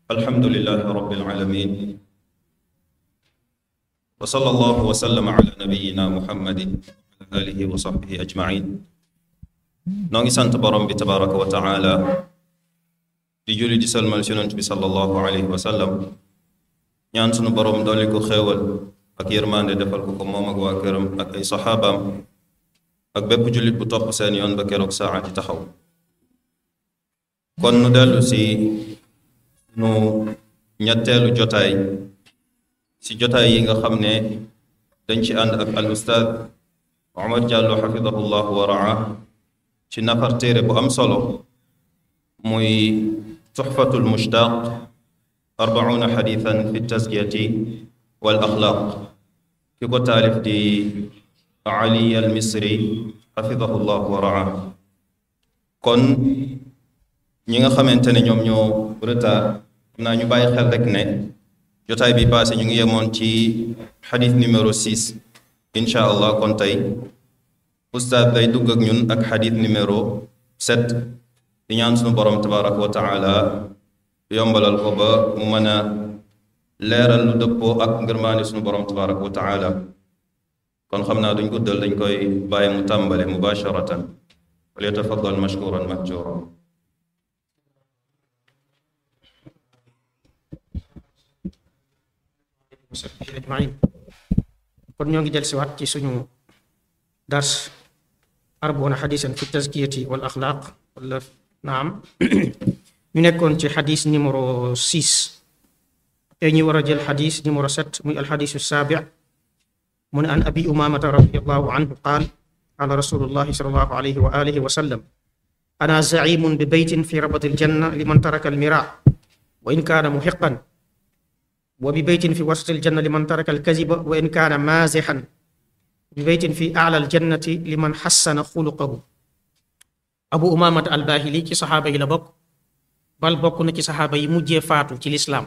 الحمد لله رب العالمين وصلى الله وسلم على نبينا محمد وعلى آله وصحبه أجمعين نونغي سانت بروم بي تبارك وتعالى di julli di salmal ci yonent bi sallallahu alayhi wa sallam ñaan sunu borom dolli ko xéewal ak yërmande defal ko ko moom ak waa këram ak ay saxaabaam ak bépp jullit bu topp seen yoon ba keroog saa di taxaw kon nu dellu si nu ñetteelu jotaay si jotaay yi nga xam ne dañ ci ànd ak al ustaad Omar Diallo xafidahu llahu wa raa ci nafar téere bu am solo muy tuxfatul mushtaq arbauna xadithan fi tazkiyati wal axlaaq ki ko taalif di ali al misri xafidahu llahu wa raa kon ñi nga xamante ne ñoom ñoo retard xam naa ñu bàyyi xel rek ne jotaay bi passé ñu ngi yemoon ci xadis numéro 6 incha allah kon tey ustaad day dugg ak ñun ak xadis numéro 7 di ñaan sunu borom tabaraka wa taala yombalal ko ba mu mën a leeral lu dëppoo ak ngërmaani sunu borom tabaraka wa taala kon xam naa duñ guddal dañ koy bàyyi mu tàmbale mubasharatan wal yatafaddal mashkuran mahjuran ajmain kon ñoo ngi del siwaat ci suñu dars arboona xadisan fi tazkiyati wal axlaaq wala naam ñu nekkoon ci xadis numéro 6 tey ñu war a jël xadis numéro 7 muy alxadisu saabi mu ne an abi umamata radiallahu anhu qaal qaala rasulullahi salallahu alayhi wa alihi wa sallam ana zaimun bi baytin fi rabati aljanna liman taraka almira wa in kaana muxiqan wa bi baytin fi wasati aljanna liman taraka alkaziba wa in kaana maazixan bi baytin fi ala aljannati liman xassana xuluqahu abu umamata albahili ci saxaaba yi la bokk bal bokk na ci saxaaba yi mujjee faatu ci lislaam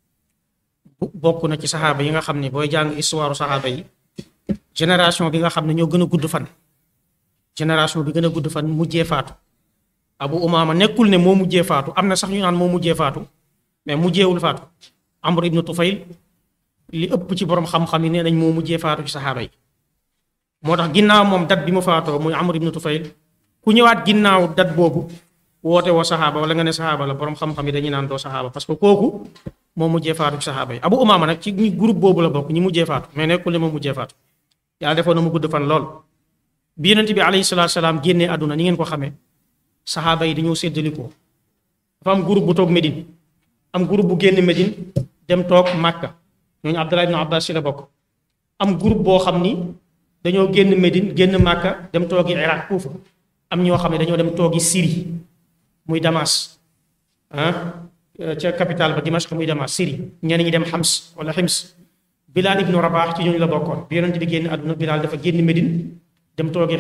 bokk na ci saxaaba yi nga xam ne booy jàng histoire saxaaba yi génération bi nga xam ne ñoo gën a gudd fan génération bi gën a gudd fan mujjee faatu abu umama nekkul ne moo mujjee faatu am na sax ñu naan moo mujjee faatu mais mujjeewul faatu amr ibnu tufayl li ëpp ci borom xam-xam yi nee nañ moo mujjee faatu ci saxaaba yi moo tax ginnaaw moom dat bi mu faatoo muy amr ibnu tufayl ku ñëwaat ginnaaw dat boobu woote woo saxaaba wala nga ne saxaaba la borom xam-xam yi dañuy naan doo saxaaba parce que kooku moo mujjee faatu ci saxaaba yi abu umama nag ci groupe boobu la bokk ñi mujjee faatu mais nekkul ne moo mujjee faatu yàlla defoon na mu gudd fan lool bi yonent bi alayhi salaatu salaam génnee àdduna ni ngeen ko xamee saxaaba yi dañoo séddalikoo dafa am groupe bu toog Médine am groupe bu génn Médine dem toog Màkka ñooñu Abdallah ibn Abbas ci la bokk am groupe boo xam ni dañoo génn Médine génn Màkka dem toogi Iraq Kuufa am ñoo xam ne dañoo dem toogi Syrie muy Damas ah ca capitale ba Dimashq muy Damas Syrie ñenn ñi dem Xams wala Xims Bilal ibnu Rabaax ci ñooñu la bokkoon bi yonent bi génn àdduna Bilal dafa génn Médine dem toogi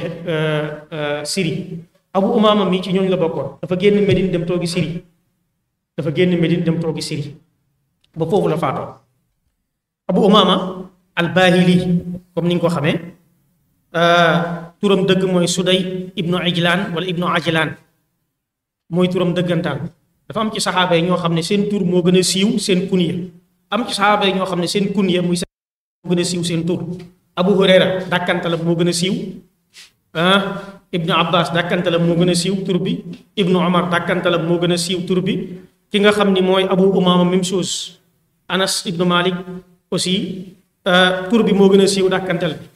Syrie Abu Umaama mi ci ñooñu la bokkoon dafa génn Médine dem toogi Syrie dafa génn Médine dem toogi Syrie ba foofu la faatoo Abu Umaama al-Baahili comme ni nga ko xamee turam dëgg mooy Suday ibnu Ijlaan wala ibnu Ajlaan mooy turam dëggantaan dafa am ci saxaaba yi ñoo xam ne seen tur moo gën a siiw seen kunya am ci saxaaba yi ñoo xam ne seen kunya muy seen moo gën a siiw seen tur Abu Hurayra dàkkantalam moo gën a siiw ah ibnu Abbas dàkkantalam moo gën a siiw tur bi ibnu Omar dàkkantalam moo gën a siiw tur bi ki nga xam ni mooy Abu Umaama même chose Anas ibnu Malik aussi tur bi moo gën a siiw dàkkantal bi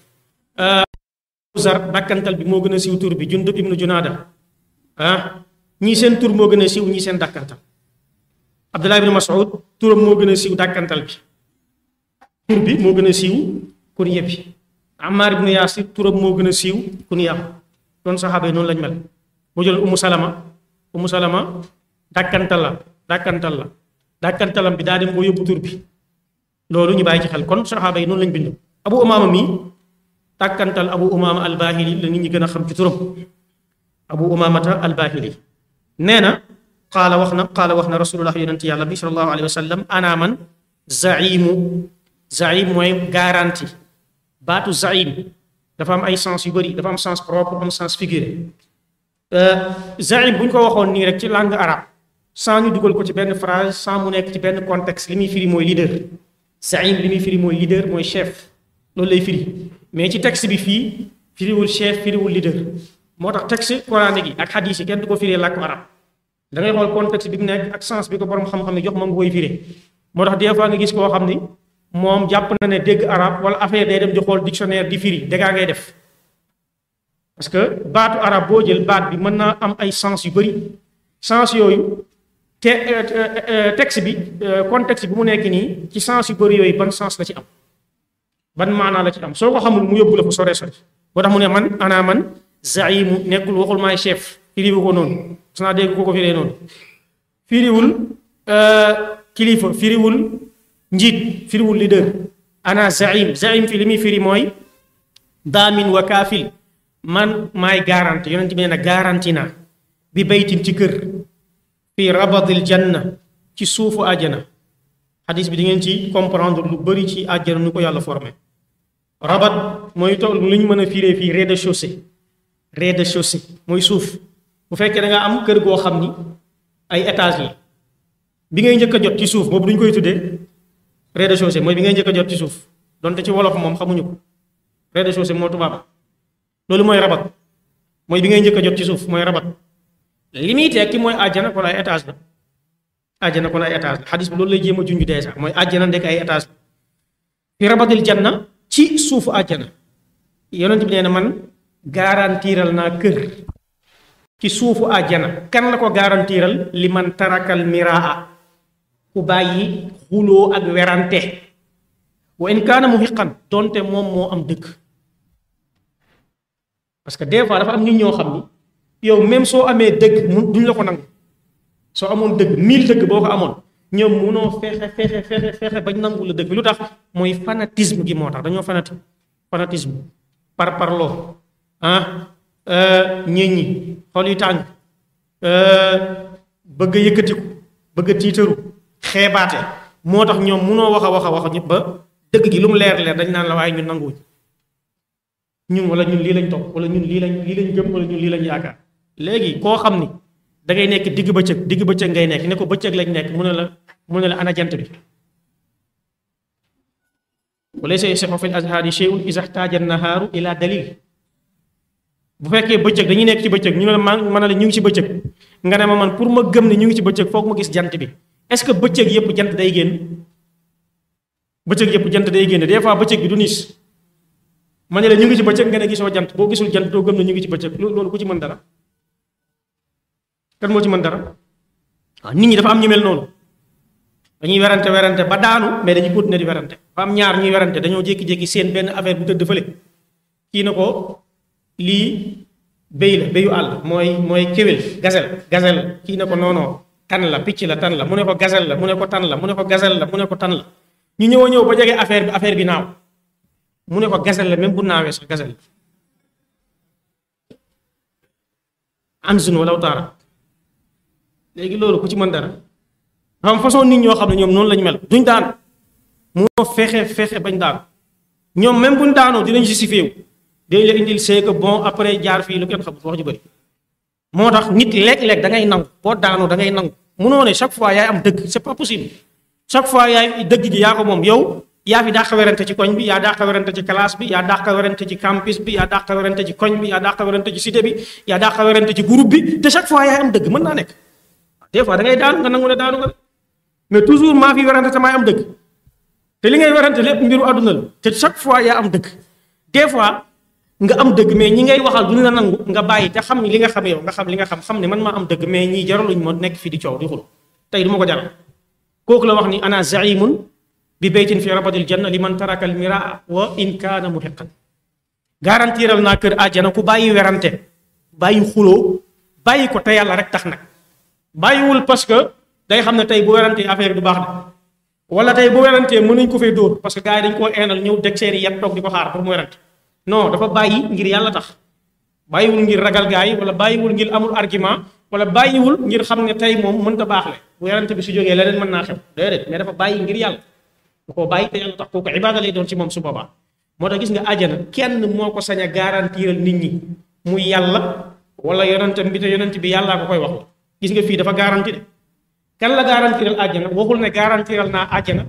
Zar dàkkantal bi moo gën a siiw tur bi Jundub ibnu Junaada ah ñii seen tur moo gën a siiw ñii seen dàkkantal Abdullah ibnu Mas'ud turam moo gën a siiw dàkkantal bi tur bi moo gën a siiw kunya bi Ammar ibnu Yaasir turam moo gën a siiw kunyaam doon saxaaba yi noonu lañ mel boo jël Umu Salama Umu Salama dàkkantal la dàkkantal la dàkkantalam bi daa dem boo yóbbu tur bi loolu ñu bàyyi ci xel kon saxaaba yi noonu lañ bind Abu Umaama mi dàkkantal Abu Umaama al-Baahili la nit ñi gën a xam ci turam Abu Umaamata al-Baahili nee na qaala wax na qaala wax na rasulullah yonent yàlla bi sallallahu alayhi wa sallam ana man zaimu zaim mooy garantie baatu zaim dafa am ay sens yu bëri dafa am sens propre am sens figuré zaim bu ñu ko waxoon nii rek ci langue arabe sans ñu dugal ko ci benn phrase sans mu nekk ci benn contexte li muy firi mooy leader zaim li muy firi mooy leader mooy chef loolu lay firi mais ci texte bi fii firiwul chef firiwul leader moo tax texte coranique yi ak hadith yi kenn du ko firee làkku arab da ngay xool contexte bi mu nekk ak sens bi ko borom xam-xam ne jox moom nga koy firee moo tax des fois nga gis koo xam ni moom jàpp na ne dégg arab wala affaire day dem di xool dictionnaire di firi déggaa ngay def parce que baatu arab boo jël baat bi mën naa am ay sens yu bëri sens yooyu te texte bi contexte bi mu nekk nii ci sens yu bëri yooyu ban sens la ci am ban maanaa la ci am soo ko xamul mu yóbbu la fu sore sore boo tax mu ne man ana man zaimu nekkul waxul maay chef firiwu ko noonu su naa dégg ko ko firee noonu firiwul kilifa firiwul njiit firiwul leader ana zaim zaim fi li muy firi mooy daamin wa kaafil man maay garanti yonent bi nee na garanti naa bi baytin ci kër fii rabadil janna ci suufu àjjana xadis bi di ngeen ci comprendre lu bëri ci àjjana nu ko yàlla formé rabat mooy tool lu ñu mën a firee fii rez-de-chaussée rez-de-chaussée mooy suuf bu fekkee da nga am kër goo xam ni ay étage la bi ngay njëkk a jot ci suuf boobu duñ koy tuddee rez-de-chaussée mooy bi ngay njëkk a jot ci suuf donte ci wolof moom xamuñu ko rez-de-chaussée moo tubaab loolu mooy rabat mooy bi ngay njëkk a jot ci suuf mooy rabat li muy tekki mooy àjjana kon ay étage la àjjana kon ay étage la xadis bi loolu lay jéem a junj dèjà mooy àjjana ndekk ay étage la fi rabatil janna ci suufu àjjana yonent bi nee na man garantiral naa kër ci suufu àjjana kan la ko garantiral li man tarakal miraa ku bàyyi xuloo ak werante wa in kaana muhiqan donte moom moo am dëkk parce que des fois dafa am nit ñoo xam ni yow même soo amee dëgg mu duñ la ko nangu soo amoon dëgg mille dëgg boo ko amoon ñoom munoo fexe fexe fexe fexe bañ nangu la dëgg bi lu tax mooy fanatisme gi moo tax dañoo fanati fanatisme par parloo ah ñii ñi xol yu tàng bëgg a yëkkatiku bëgg a tiitaru xeebaate moo tax ñoom munoo wax a wax a wax ñëpp ba dëgg gi lu mu leer leer dañ naan la waaye ñun nanguwuñ ñun wala ñun lii lañ topp wala ñun lii lañ lii lañ gëm wala ñun lii lañ yaakaar léegi koo xam ni da ngay nekk digg bëccëg digg bëccëg ngay nekk ne ko bëccëg lañ nekk mu ne la mu ne la ana jant bi wala say sexo fil azhaari shay'un iza ihtaja nahaaru ila dalil bu fekkee bëccëg dañuy nekk ci bëccëg ñu ne la man ma ne la ñu ngi ci bëccëg nga ne ma man pour ma gëm ne ñu ngi ci bëccëg foog ma gis jant bi est-ce que bëccëg yëpp jant day génn bëccëg yëpp jant day génn des fois bëccëg bi du niis ma ne la ñu ngi ci bëccëg nga ne gisoo jant boo gisul jant doo gëm ne ñu ngi ci bëccëg loolu ku ci mën dara kan moo ci mën dara waaw nit ñi dafa am ñu mel noonu dañuy werante werante ba daanu mais dañuy continuer di werante dafa am ñaar ñuy werante dañoo jékki-jékki seen benn affaire bu tëdd fële kii na ko lii béy la béyu àll mooy mooy kéwél gazel gazel kii na ko noonoo tan la picc la tan la mu ne ko gazel la mu ne ko tan la mu ne ko gazel la mu ne ko tan la ñu ñëw a ñëw ba jege affaire bi affaire bi naaw mu ne ko gazel la même bu naawee sax gazel la anzun wala taara léegi loolu ku ci mën dara xam façon nit ñoo xam ne ñoom noonu lañu mel duñ daan moo fexe fexe bañ daan ñoom même buñ daanoo dinañ justifié wu dañ la indil c'est que bon après jaar fii lu kenn xamul wax ju bëri moo tax nit léeg-léeg da ngay nangu boo daanoo da ngay nangu munoo ne chaque fois yaay am dëgg c'est pas possible chaque fois yaay dëgg gi yaa ko moom yow yaa fi dàq werante ci koñ bi yaa dàq werante ci classe bi yaa dàq werante ci campus bi yaa dàq werante ci koñ bi yaa dàq werante ci cité bi yaa dàq werante ci groupe bi te chaque fois yaay am dëgg mën naa nekk des fois da ngay daanu nga nangu ne daanu nga mais toujours maa fi werante te maay am dëgg te li ngay werante lépp mbiru àdduna la te chaque fois yaa am dëgg des fois nga am dëgg mais ñi ngay waxal duñu la nangu nga bàyyi te xam li nga xam yow nga xam li nga xam xam ne man maa am dëgg mais ñii jaraluñ ma nekk fii di coow di xul tey du ma ko jaral kooku la wax ni ana zaimun bi baytin fi rabadil janna li man taraka al miraa wa in kaana muhiqan garantiral naa kër àjjana ku bàyyi werante bàyyi xuloo bàyyi ko te yàlla rek tax nag bàyyiwul parce que day xam ne tey bu werantee affaire du baax de wala tey bu werantee mën nañ ko fay dóor parce que gars yi dañ koo eenal ñëw deg seeni yet toog di ko xaar pour mu werante non dafa bàyyi ngir yàlla tax bàyyiwul ngir ragal gars yi wala bàyyiwul ngir amul argument wala bàyyiwul ngir xam ne tey moom mënta baax le bu werante bi su jógee leneen mën naa xew déedéet mais dafa bàyyi ngir yàlla bu ko bàyyi te yàlla tax kooku ibaada lay doon ci moom su boobaa moo tax gis nga àjjana kenn moo ko sañ a garantiral nit ñi muy yàlla wala yonentam bi te yonent bi yàllaa ko koy wax gis nga fii dafa garanti de kan la garantiral àjjana waxul ne garantiral naa àjjana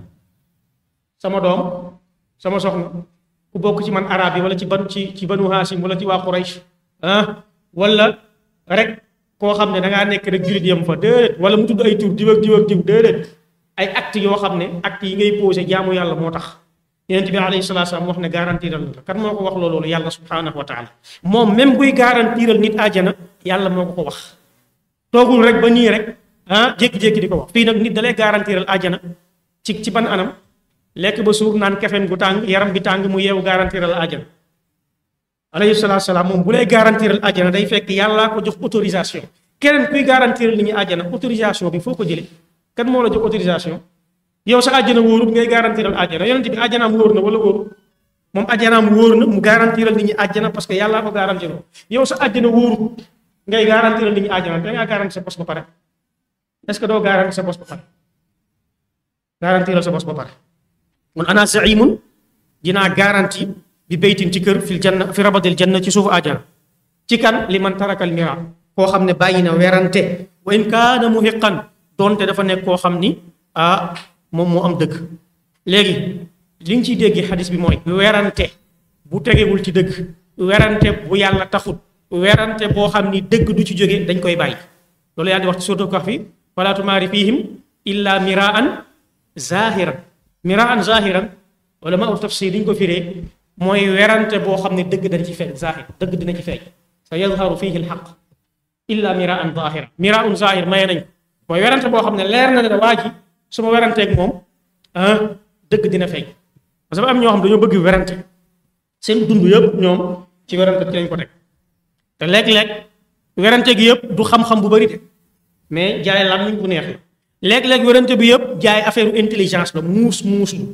sama doom sama soxna ku bokk ci man arab yi wala ci ban ci ci banu haasim wala ci waa Quraysh ah wala rek koo xam ne da ngaa nekk rek jullit yem fa déedéet wala mu tudd ay tur diw ak diw ak diw déedéet ay actes yoo xam ne actes yi ngay posé jaamu yàlla moo tax yonent bi alayhi salaatu salaam wax ne garantiral la kan moo ko wax loolu yàlla subhaanahu wa taala moom même buy garantiral nit àjjana yàlla moo ko ko wax toogul rek ba nii rek ah jékki-jékki di ko wax fii nag nit dalay garantiral àjjana ci ci ban anam lekk ba suur naan kefeen gu tàng yaram bi tàng mu yeewu garantiral àjjana alayhi salaatu salaam moom bu lay garantiral àjjana day fekk yàllaa ko jox autorisation keneen kuy garantiral nit ñi àjjana autorisation bi foo ko jëlee kan moo la jox autorisation yow sa àjjana wóorut ngay garantiral àjjana yonent bi àjjanaam wóor na wala wóorut moom àjjanaam wóor na mu garantiral nit ñi àjjana parce que yàllaa ko garantiral yow sa àjjana wóorut ngay garantiral nit ñi àjjana da ngaa garanti sa bos ba pare est-ce que doo garanti sa bos ba pare garantiral sa bos ba pare mun ana zaimun dinaa garanti bi baytin ci kër fil janna fi rabadil janna ci suufu àjjana ci kan li man tarakal mira koo xam ne bàyyi na werante wa in kaana muhiqan doonte dafa nekk koo xam ni ah moom moo am dëgg léegi li nga ciy dégg xadis bi mooy werante bu tegewul ci dëgg werante bu yàlla taxut werante boo xam ni dëgg du ci jóge dañ koy bàyyi loolu yàlla di wax ci suratul kahfi wala tumaari fihim illa miraan zahiran miraan zahiran wala ma ut tafsir diñ ko firee mooy werante boo xam ne dëgg dañ ci feeñ zahir dëgg dina ci feeñ sa yazharu fihi alxaq illa miraan zahira miraan zahir maye nañ mooy werante boo xam ne leer na ne waa ji su ma weranteeg moom ah dëgg dina feeñ parce que am ñoo xam dañoo bëgg werante seen dund yëpp ñoom ci werante ci lañ ko teg te léeg-léeg werante gi yëpp du xam-xam bu bari de mais jaay làmmiñ bu neex la léeg-léeg werante bi yëpp jaay affaire intelligence la muus muus lu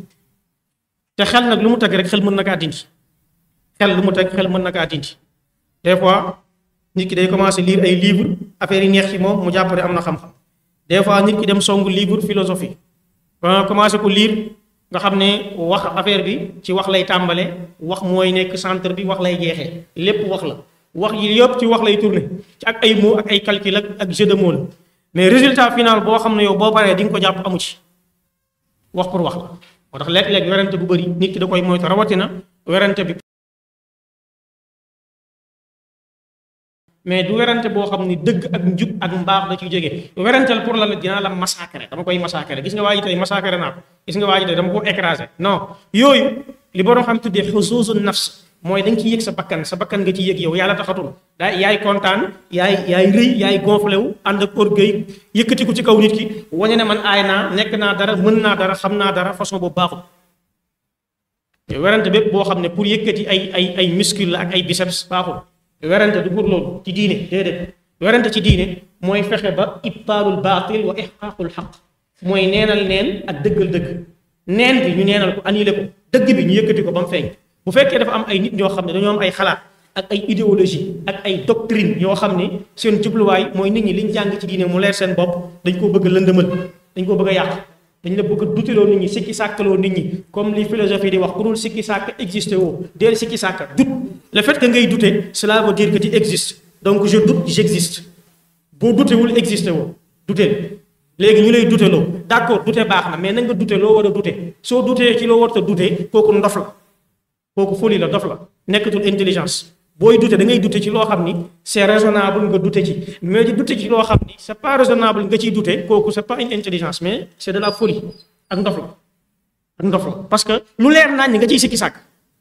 te xel nag lu mu teg rek xel mën na kaa dindi xel lu mu teg xel mën na kaa dindi des fois nit ki day commencer lire ay livres affaire yi neex ci moom mu jàpp ne am na xam-xam des fois nit ki dem songu livre philosophie ba commencé ko lire nga xam ne wax affaire bi ci wax lay tàmbale wax mooy nekk centre bi wax lay jeexee lépp wax la wax yi yëpp ci wax lay tourné ci ak ay mots ak ay calcul ak ak jeu de mots la mais résultat final boo xam ne yow boo paree di nga ko jàpp amu ci wax pour wax la moo tax léeg-léeg werante bu bëri nit ki da koy moytu rawatina werante bi mais du werante boo xam ni dëgg ak njub ak mbaax da ciy jóge weranteel pour la la dinaa la massacrer dama koy massacrer gis nga waa ji tey massacrer naa ko gis nga waa ji tey dama ko écraser non yooyu li borom xam tuddee xusuusu nafs mooy da nga ciy yëg sa bakkan sa bakkan nga ci yëg yow yàlla taxatul daa yaay kontaan yaay yaay rëy yaay gonflé wu ànd ak orgueil yëkkati ko ci kaw nit ki wañe ne man aay naa nekk naa dara mën naa dara xam naa dara façon boobu baaxul werante bépp boo xam ne pour yëkkati ay ay ay muscle la ak ay biceps baaxul werante du pour loolu ci diine déedéet werante ci diine mooy fexe ba ibtaalul baatil wa ihqaaqul xaq mooy neenal neen ak dëggal dëgg neen bi ñu neenal ko annulé ko dëgg bi ñu yëkkati ko ba mu feeñ bu fekkee dafa am ay nit ñoo xam ne dañoo am ay xalaat ak ay idéologie ak ay doctrine yoo xam ne seen jubluwaay mooy nit ñi liñ jàng ci diine mu leer seen bopp dañ koo bëgg a lëndëmal dañ koo bëgg a yàq dañ la bëgg a duteloo nit ñi sikki sàkkaloo nit ñi comme li philosophie di wax ku dul sikki sàkk existé woo deel sikki sàkk dut le fait que ngay douter cela veut dire que tu existes donc je doute j'existe boo dutewul existé woo duteel léegi ñu lay duteloo d'accord dute baax na mais na nga dute loo war a dute soo dutee ci loo war a dute kooku ndof la kooku folie la dof la nekkatul intelligence booy dute da ngay dute ci loo xam ni c'est raisonnable nga dute ci mais di dute ci loo xam ni c'est pas raisonnable nga ciy dute kooku c'est pas une intelligence mais c'est de la folie ak ndof la ak ndof la parce que lu leer naañ nga ciy sikki sàkk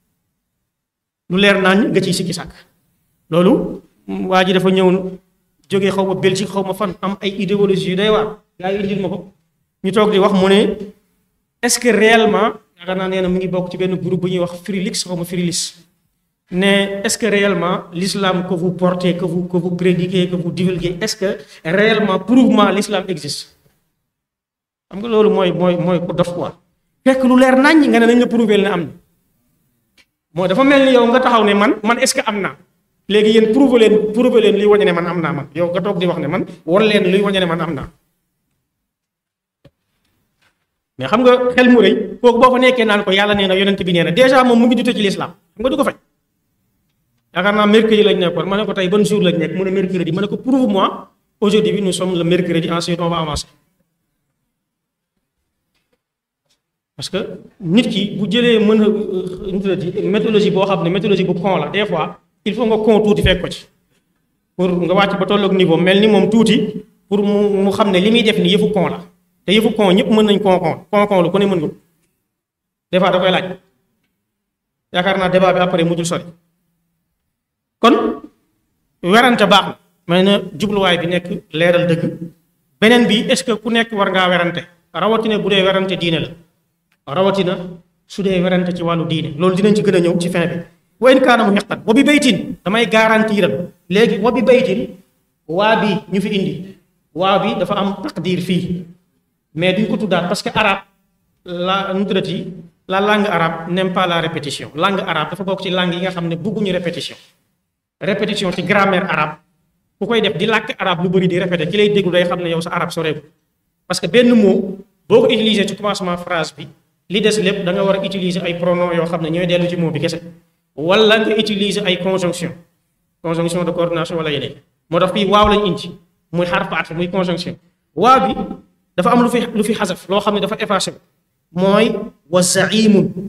lu leer naañ nga ciy sikki sàkk loolu waa ji dafa ñëw jógee xaw ma Belgique xaw ma fan am ay idéologie yu day waar gaa yi indil ma ko ñu toog di wax mu ne est-ce que réellement yaakaar naa nee na mu ngi bokk ci benn groupe bu ñuy wax Frilix xaw ma Frilix ne est-ce que réellement l'islam que vous portez que vous que vous prédiquez que vous divulguez est-ce que réellement prouvement l'islam existe xam nga loolu mooy mooy mooy ku dof quoi fekk lu leer naññ nga ne nañ la prouver ne am na mooy dafa mel ni yow nga taxaw ne man man est-ce que am naa léegi yéen prouver leen prouver leen luy wañe ne man am naa man yow nga toog di wax ne man war leen luy wañe ne man am naa mais xam nga xel mu rëy kooku boo fa nekkee naan ko yàlla nee na yonent bi nee na déjà moom mu ngi dute ci l'islam xam nga du ko faj yaakaar naa mercredi lañ nekkoon ma ne ko tey ban jour lañ nekk mu ne mercredi ma ne ko prouve moi aujourd'hui nous sommes le mercredi ensuite on va avancer parce que nit ki bu jëlee mën a méthodologie boo xam ne méthodologie bu con la des fois il faut nga con tuuti fekk ko ci pour nga wàcc ba tolloog niveau mel ni moom tuuti pour mu mu xam ne li muy def ni yëfu con la te yëfu con ñëpp mën nañ con con con con lu ko ne mën nga des fois da koy laaj yaakaar naa débat bi après mujjul sori kon werante baax na may na jubluwaay bi nekk leeral dëgg beneen bi est-ce que ku nekk war ngaa werante rawatina bu dee werante diine la rawatina su dee werante ci wàllu diine loolu dinañ ci gën a ñëw ci fin bi wa in kaana mu xeqat wa bi baytin damay garantiral léegi wa bi baytin waa bi ñu fi indi waa bi dafa am taqdir fii mais duñ ko tuddaat parce que arabe la nu tuddati la langue arabe n'aime pas la répétition langue arabe dafa bokk ci langue yi nga xam ne bëgguñu répétition répétition ci grammaire arabe ku koy def di làkk arabe lu bëri di répété ki lay déglu day xam ne yow sa arabe soreeku parce que benn mot boo ko utiliser ci commencement phrase bi li des lépp da nga war a utiliser ay pronoms yoo xam ne ñooy dellu ci mot bi kese wala nga utiliser ay conjonction conjonction de coordination wala yeneen moo tax fii waaw lañ indi muy xarfu atf muy conjonction waaw bi dafa am lu fi lu fi xasaf loo xam ne dafa effacé mooy wa zaimun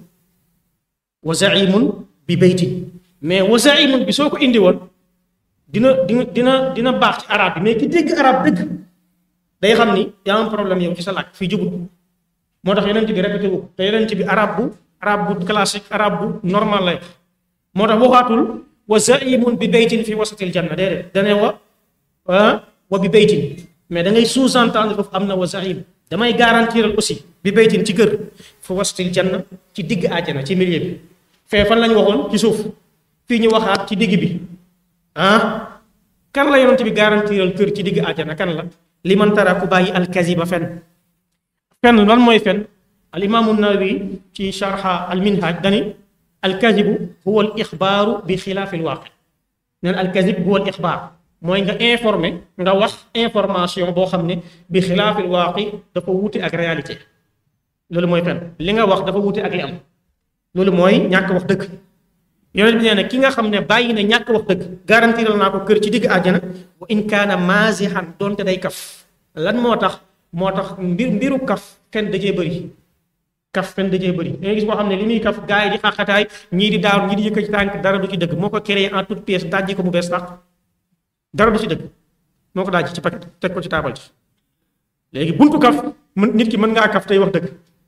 wa zaimun bi baytin mais wa zaimun bi soo ko indi woon dina dina dina dina baax ci arabe bi mais ki dégg arabe dëgg day xam ni yaa am problème yow ci sa làkk fii jubut moo tax yonent bi répété wu te yonent bi arabe bu arabe bu classique arabe bu normal lay moo tax waxaatul wa zaimun bi baytin fi wasatil janna déedéet dane wa wa bi baytin mais da ngay sous-entendre foofu am na wa zaim damay garantiral aussi bi baytin ci kër fi wasatil janna ci digg àjjana ci milieu bi fee fan lañ waxoon ci suuf fii ñu waxaat ci digg bi ah kan la yonent bi garantiral kër ci digg àjjana kan la li man tara ku bàyyi alkaziba fen fen lan mooy fen al imaamu nawawi ci sharha al minhaj dani alkazibu huwa al ixbaaru bi xilaafi al waaqi neen alkazib huwa al ixbaar mooy nga informé nga wax information boo xam ne bi xilaafi al waaqi dafa wuute ak réalité loolu mooy fen li nga wax dafa wuute ak li am loolu mooy ñàkk wax dëgg yonent bi nee na ki nga xam ne bàyyi na ñàkk wax dëgg garantiral naa ko kër ci digg àjjana wa in kaana maasihan doonte day kaf lan moo tax moo tax mbir mbiru kaf fen dajee bëri kaf fen dajee bëri da ngay gis boo xam ne li muy kaf gars yi di xaqataay ñii di daaw ñii di yëkkati tànk dara du ci dëgg moo ko créé en toute pièce dajji ko bu bees tax dara du ci dëgg moo ko dajji ci paquet teg ko ci taabal ci léegi buntu kaf mën nit ki mën ngaa kaf tey wax dëgg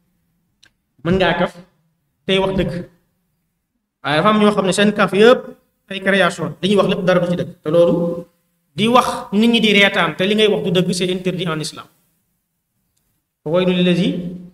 mën ngaa kaf tey wax dëgg waaye dafa am ñoo xam ne seen kaf yëpp ay création dañuy wax lépp dara du ci dëgg te loolu di wax nit ñi di reetaan te li ngay wax du dëgg c'est interdit en islam waylu lillazi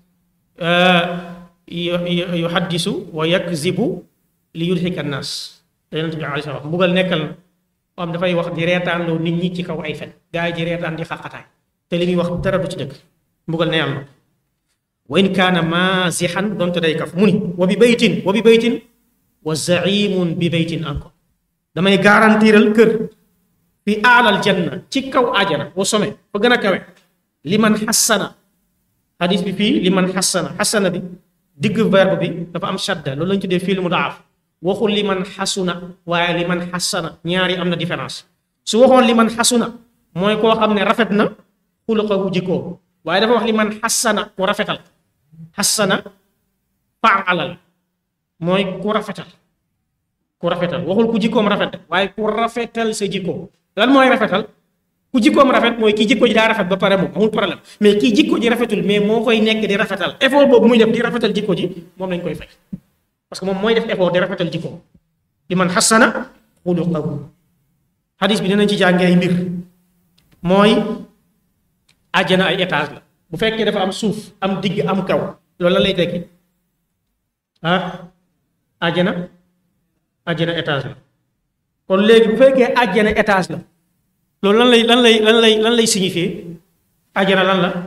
yuhaddisu wa yakzibu li yudhika nnaas te yonent bi alayhi salaam mbugal nekkal na am dafay wax di reetaan loo nit ñi ci kaw ay fen gaa yi di reetaan di xaqataay te li muy wax dara du ci dëgg mbugal ne yàlla wa in kaana maasixan donte day kaf mu ni wa bi baytin wa bi baytin wa zaimun bi baytin encore damay garantiral kër fi aalal janna ci kaw ajana wa some fa gën a kawe li man xassana xadis bi fii li man xassana xassana bi digg verbe bi dafa am shadda loolu lañ tuddee fiil mudaaf waxul li man xasuna waaye li man xassana ñaari am na différence su waxoon li man xasuna mooy koo xam ne rafet na xuluqahu jikkoo waaye dafa wax li man xassana ku rafetal xassana faalal mooy ku rafetal ku rafetal waxul ku jikkoom rafet waaye ku rafetal sa jikko lan mooy rafetal ku jikkoom rafet mooy kii jikko ji daa rafet ba pare moom amul problème mais kii jikko ji rafetul mais moo koy nekk di rafetal effort boobu muy def di rafetal jikko ji moom lañ koy fay parce que moom mooy def effort di rafetal jikko li man xasana xuluqahu hadis bi dinañ ci jàngee ay mbir mooy àjjana ay étage la bu fekkee dafa am suuf am digg am kaw loolu la lay tekki ah àjjana àjjana étage la kon léegi bu fekkee àjjana étage la loolu lan lay lan lay lan lay lan lay signifier àjjana lan la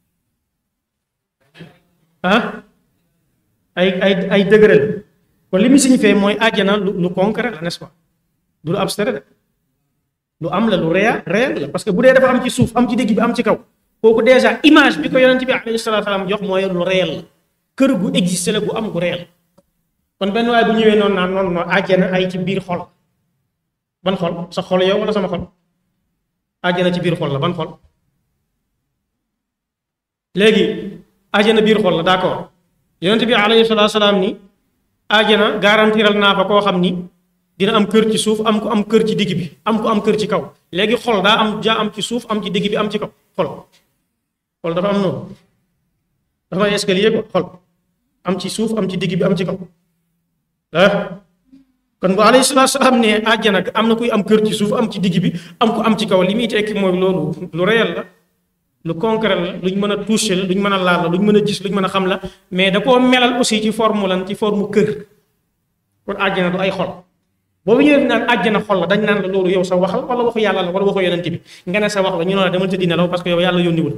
ah ay ay ay degré la kon li muy signifier mooy àjjana lu lu concret la n'est-ce pas du lu abstrait de lu am la lu réel réel la parce que bu dee dafa am ci suuf am ci digg bi am ci kaw kooku déjà image bi ko yonent bi alayhi salaatu salaam jox mooy lu réel la kër gu existe la gu am gu réel kon benn waaye bu ñëwee noonu naan noonu noonu àjjana ay ci biir xol ban xol sa xol yow wala sama xol àjjana ci biir xol la ban xol léegi àjjana biir xol la d'accord yonent bi alayhi salaatu salaam ni àjjana garantiral naa fa koo xam ni dina am kër ci suuf am ko am kër ci digg bi am ko am kër ci kaw léegi xol daa am jaa am ci suuf am ci digg bi am ci kaw xol xol dafa am noonu dafa am escalier ko xol am ci suuf am ci digg bi am ci kaw ah kon bu alayhi salaatu salaam ne àjjana am na kuy am kër ci suuf am ci digg bi am ko am ci kaw li muy tekki mooy loolu lu réel la lu concret la luñ mën a toucher la luñ mën a laal la luñ mën a gis luñ mën a xam la mais da koo melal aussi ci forme lan ci forme kër kon àjjana du ay xol boobu ñëwee naan àjjana xol la dañ naan la loolu yow sa wax la wala waxu yàlla la wala waxu yonent bi nga ne sa wax la ñu ne la demal tëddi nelaw parce que yow yàlla yónniwul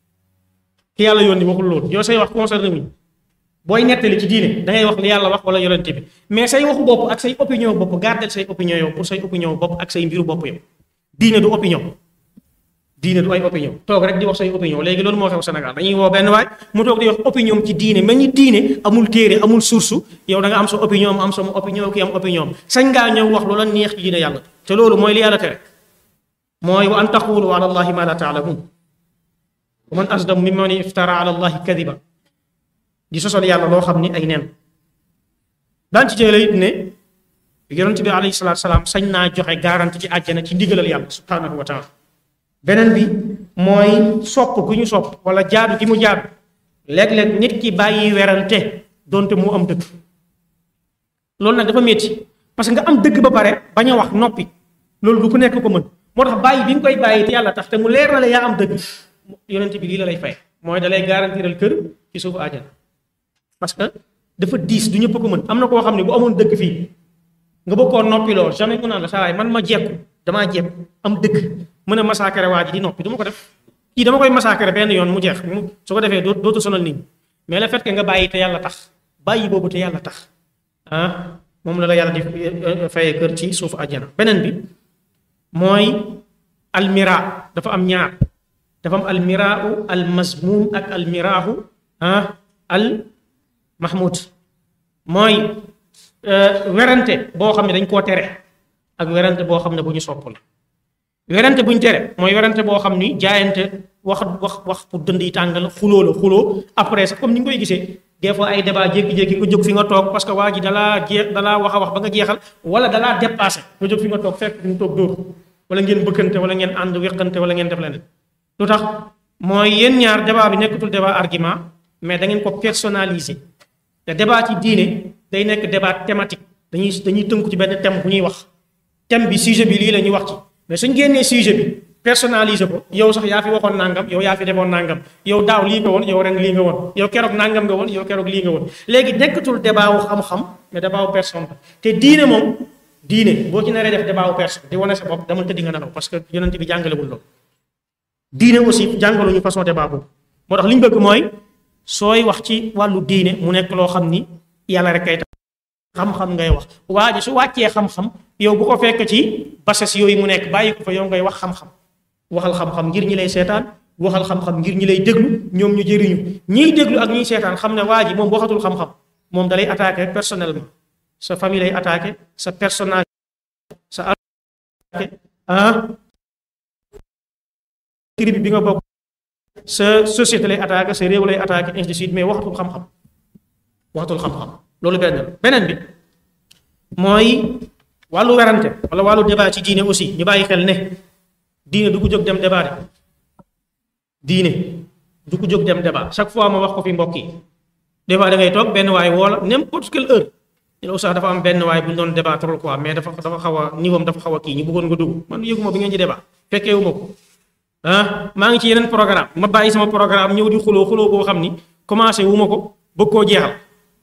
ki yàlla yónni waxul loolu yow say wax concerné wuñ booy nettali ci diine da ngay wax li yàlla wax wala yonent bi mais say waxu bopp ak say opinion bopp gardel say opinion yow pour say opinion bopp ak say mbiru bopp yow diine du opinion diine du ay opinion toog rek di wax say opinion léegi loolu moo xew Sénégal dañuy woo benn waay mu toog di wax opinion ci diine mel ni diine amul téere amul source yow da nga am sa opinion am sama opinion kii am opinion sañ ngaa ñëw wax loola neex ci diine yàlla te loolu mooy li yàlla tere mooy wa an taqulu ala allahi ma la taalamun wa man asdam mimman iftara ala allahi kadiba di sosal yàlla loo xam ni ay nen daan ci jële it ne yonent bi alayhi salaatu salaam sañ naa joxe garanti ci àjjana ci ndigalal yàlla subhanahu wa taala beneen bi mooy sopp gu ñu sopp wala jaadu gi mu jaadu léeg-léeg nit ki bàyyi werante donte mu am dëgg loolu nag dafa métti parce que nga am dëgg ba pare bañ a wax noppi loolu du ku nekk ko mën moo tax bàyyi bi nga koy bàyyi te yàlla tax te mu leer na la yaa am dëgg yonent bi lii la lay fay mooy da lay garantiral kër ci suufu àjjana parce que dafa diis du ñëpp ko mën am na koo xam ne bu amoon dëgg fii nga bëgg koo noppi lool jamais mu naan la saa waay man ma jekku damaa jekku am dëgg mën a massacrer waa ji di noppi du ma ko def kii dama koy massacrer benn yoon mu jeex mu su ko defee doo dootu sonal nit ñi mais le fait que nga bàyyi te yàlla tax bàyyi boobu te yàlla tax ah moom la la yàlla di fayee kër ci suufu àjjana beneen bi mooy almira dafa am ñaar dafa am almiraau al mazmum ak almiraahu ah al mahmud mooy werante boo xam ne dañ koo tere ak werante boo xam ne bu ñu sopp la werante bu ñu tere mooy werante boo xam ni jaayante wax wax wax pour dënd yi tàngal xuloo la xuloo après sax comme ni nga koy gisee des fois ay débat jékki-jékki nga jóg fi nga toog parce que waa ji dalaa jeex dalaa wax a wax ba nga jeexal wala dalaa dépassé nga jóg fi nga toog fekk ñu toog dóor wala ngeen bëkkante wala ngeen ànd weqante wala ngeen def leneen lu tax mooy yéen ñaar débat bi nekkatul débat argument mais da ngeen ko personnaliser te débat ci diine day nekk débat thématique dañuy dañuy tënku ci benn thème bu ñuy wax thème bi sujet bi lii la ñuy wax ci mais suñ génnee sujet bi personnaliser ko yow sax yaa fi waxoon nangam yow yaa fi defoon nangam yow daaw lii nga woon yow ren lii nga woon yow keroog nangam nga woon yow keroog lii nga woon léegi nekkatul débat wu xam-xam mais débat wu personne te diine moom diine boo ci naree def débat wu personne di wane sa bopp dama tëddi nga nelaw parce que yonent bi jàngalewul loolu diine aussi jàngaluñu façon débat boobu moo tax li ñu bëgg mooy sooy wax ci wàllu diine mu nekk loo xam ni yàlla rek kay tax xam-xam ngay wax waa ji su wàccee xam-xam yow bu ko fekk ci bases yooyu mu nekk bàyyi ko fa yow ngay wax xam-xam waxal xam-xam ngir ñi lay seetaan waxal xam-xam ngir ñi lay déglu ñoom ñu jëriñu ñiy déglu ak ñiy seetaan xam ne waa ji moom waxatul xam-xam moom dalay attaqué personnellement sa famille lay attaqué sa personnage sa attaqué ah tribu bi nga bokk sa société lay attaqué sa réew lay attaqué ainsi de suite mais waxatul xam-xam waxatul xam-xam loolu benn la beneen bi mooy wàllu werante wala wàllu débat ci diine aussi ñu bàyyi xel ne diine du ko jóg dem débat de diine du ko jóg dem débat chaque fois ma wax ko fi mbokk yi des fois da ngay toog benn waay woola n'importe quelle heure ñu ne oustaz dafa am benn waay bu ñu doon débat trop quoi mais dafa dafa xaw a niveau am dafa xaw a kii ñu bëggoon nga dugg man yëguma bi ngeen ci débat fekkee wu ma ko ah maa ngi ci yeneen programme ma bàyyi sama programme ñëw di xuloo xuloo boo xam ni commencé wu ma ko bëgg koo jeexal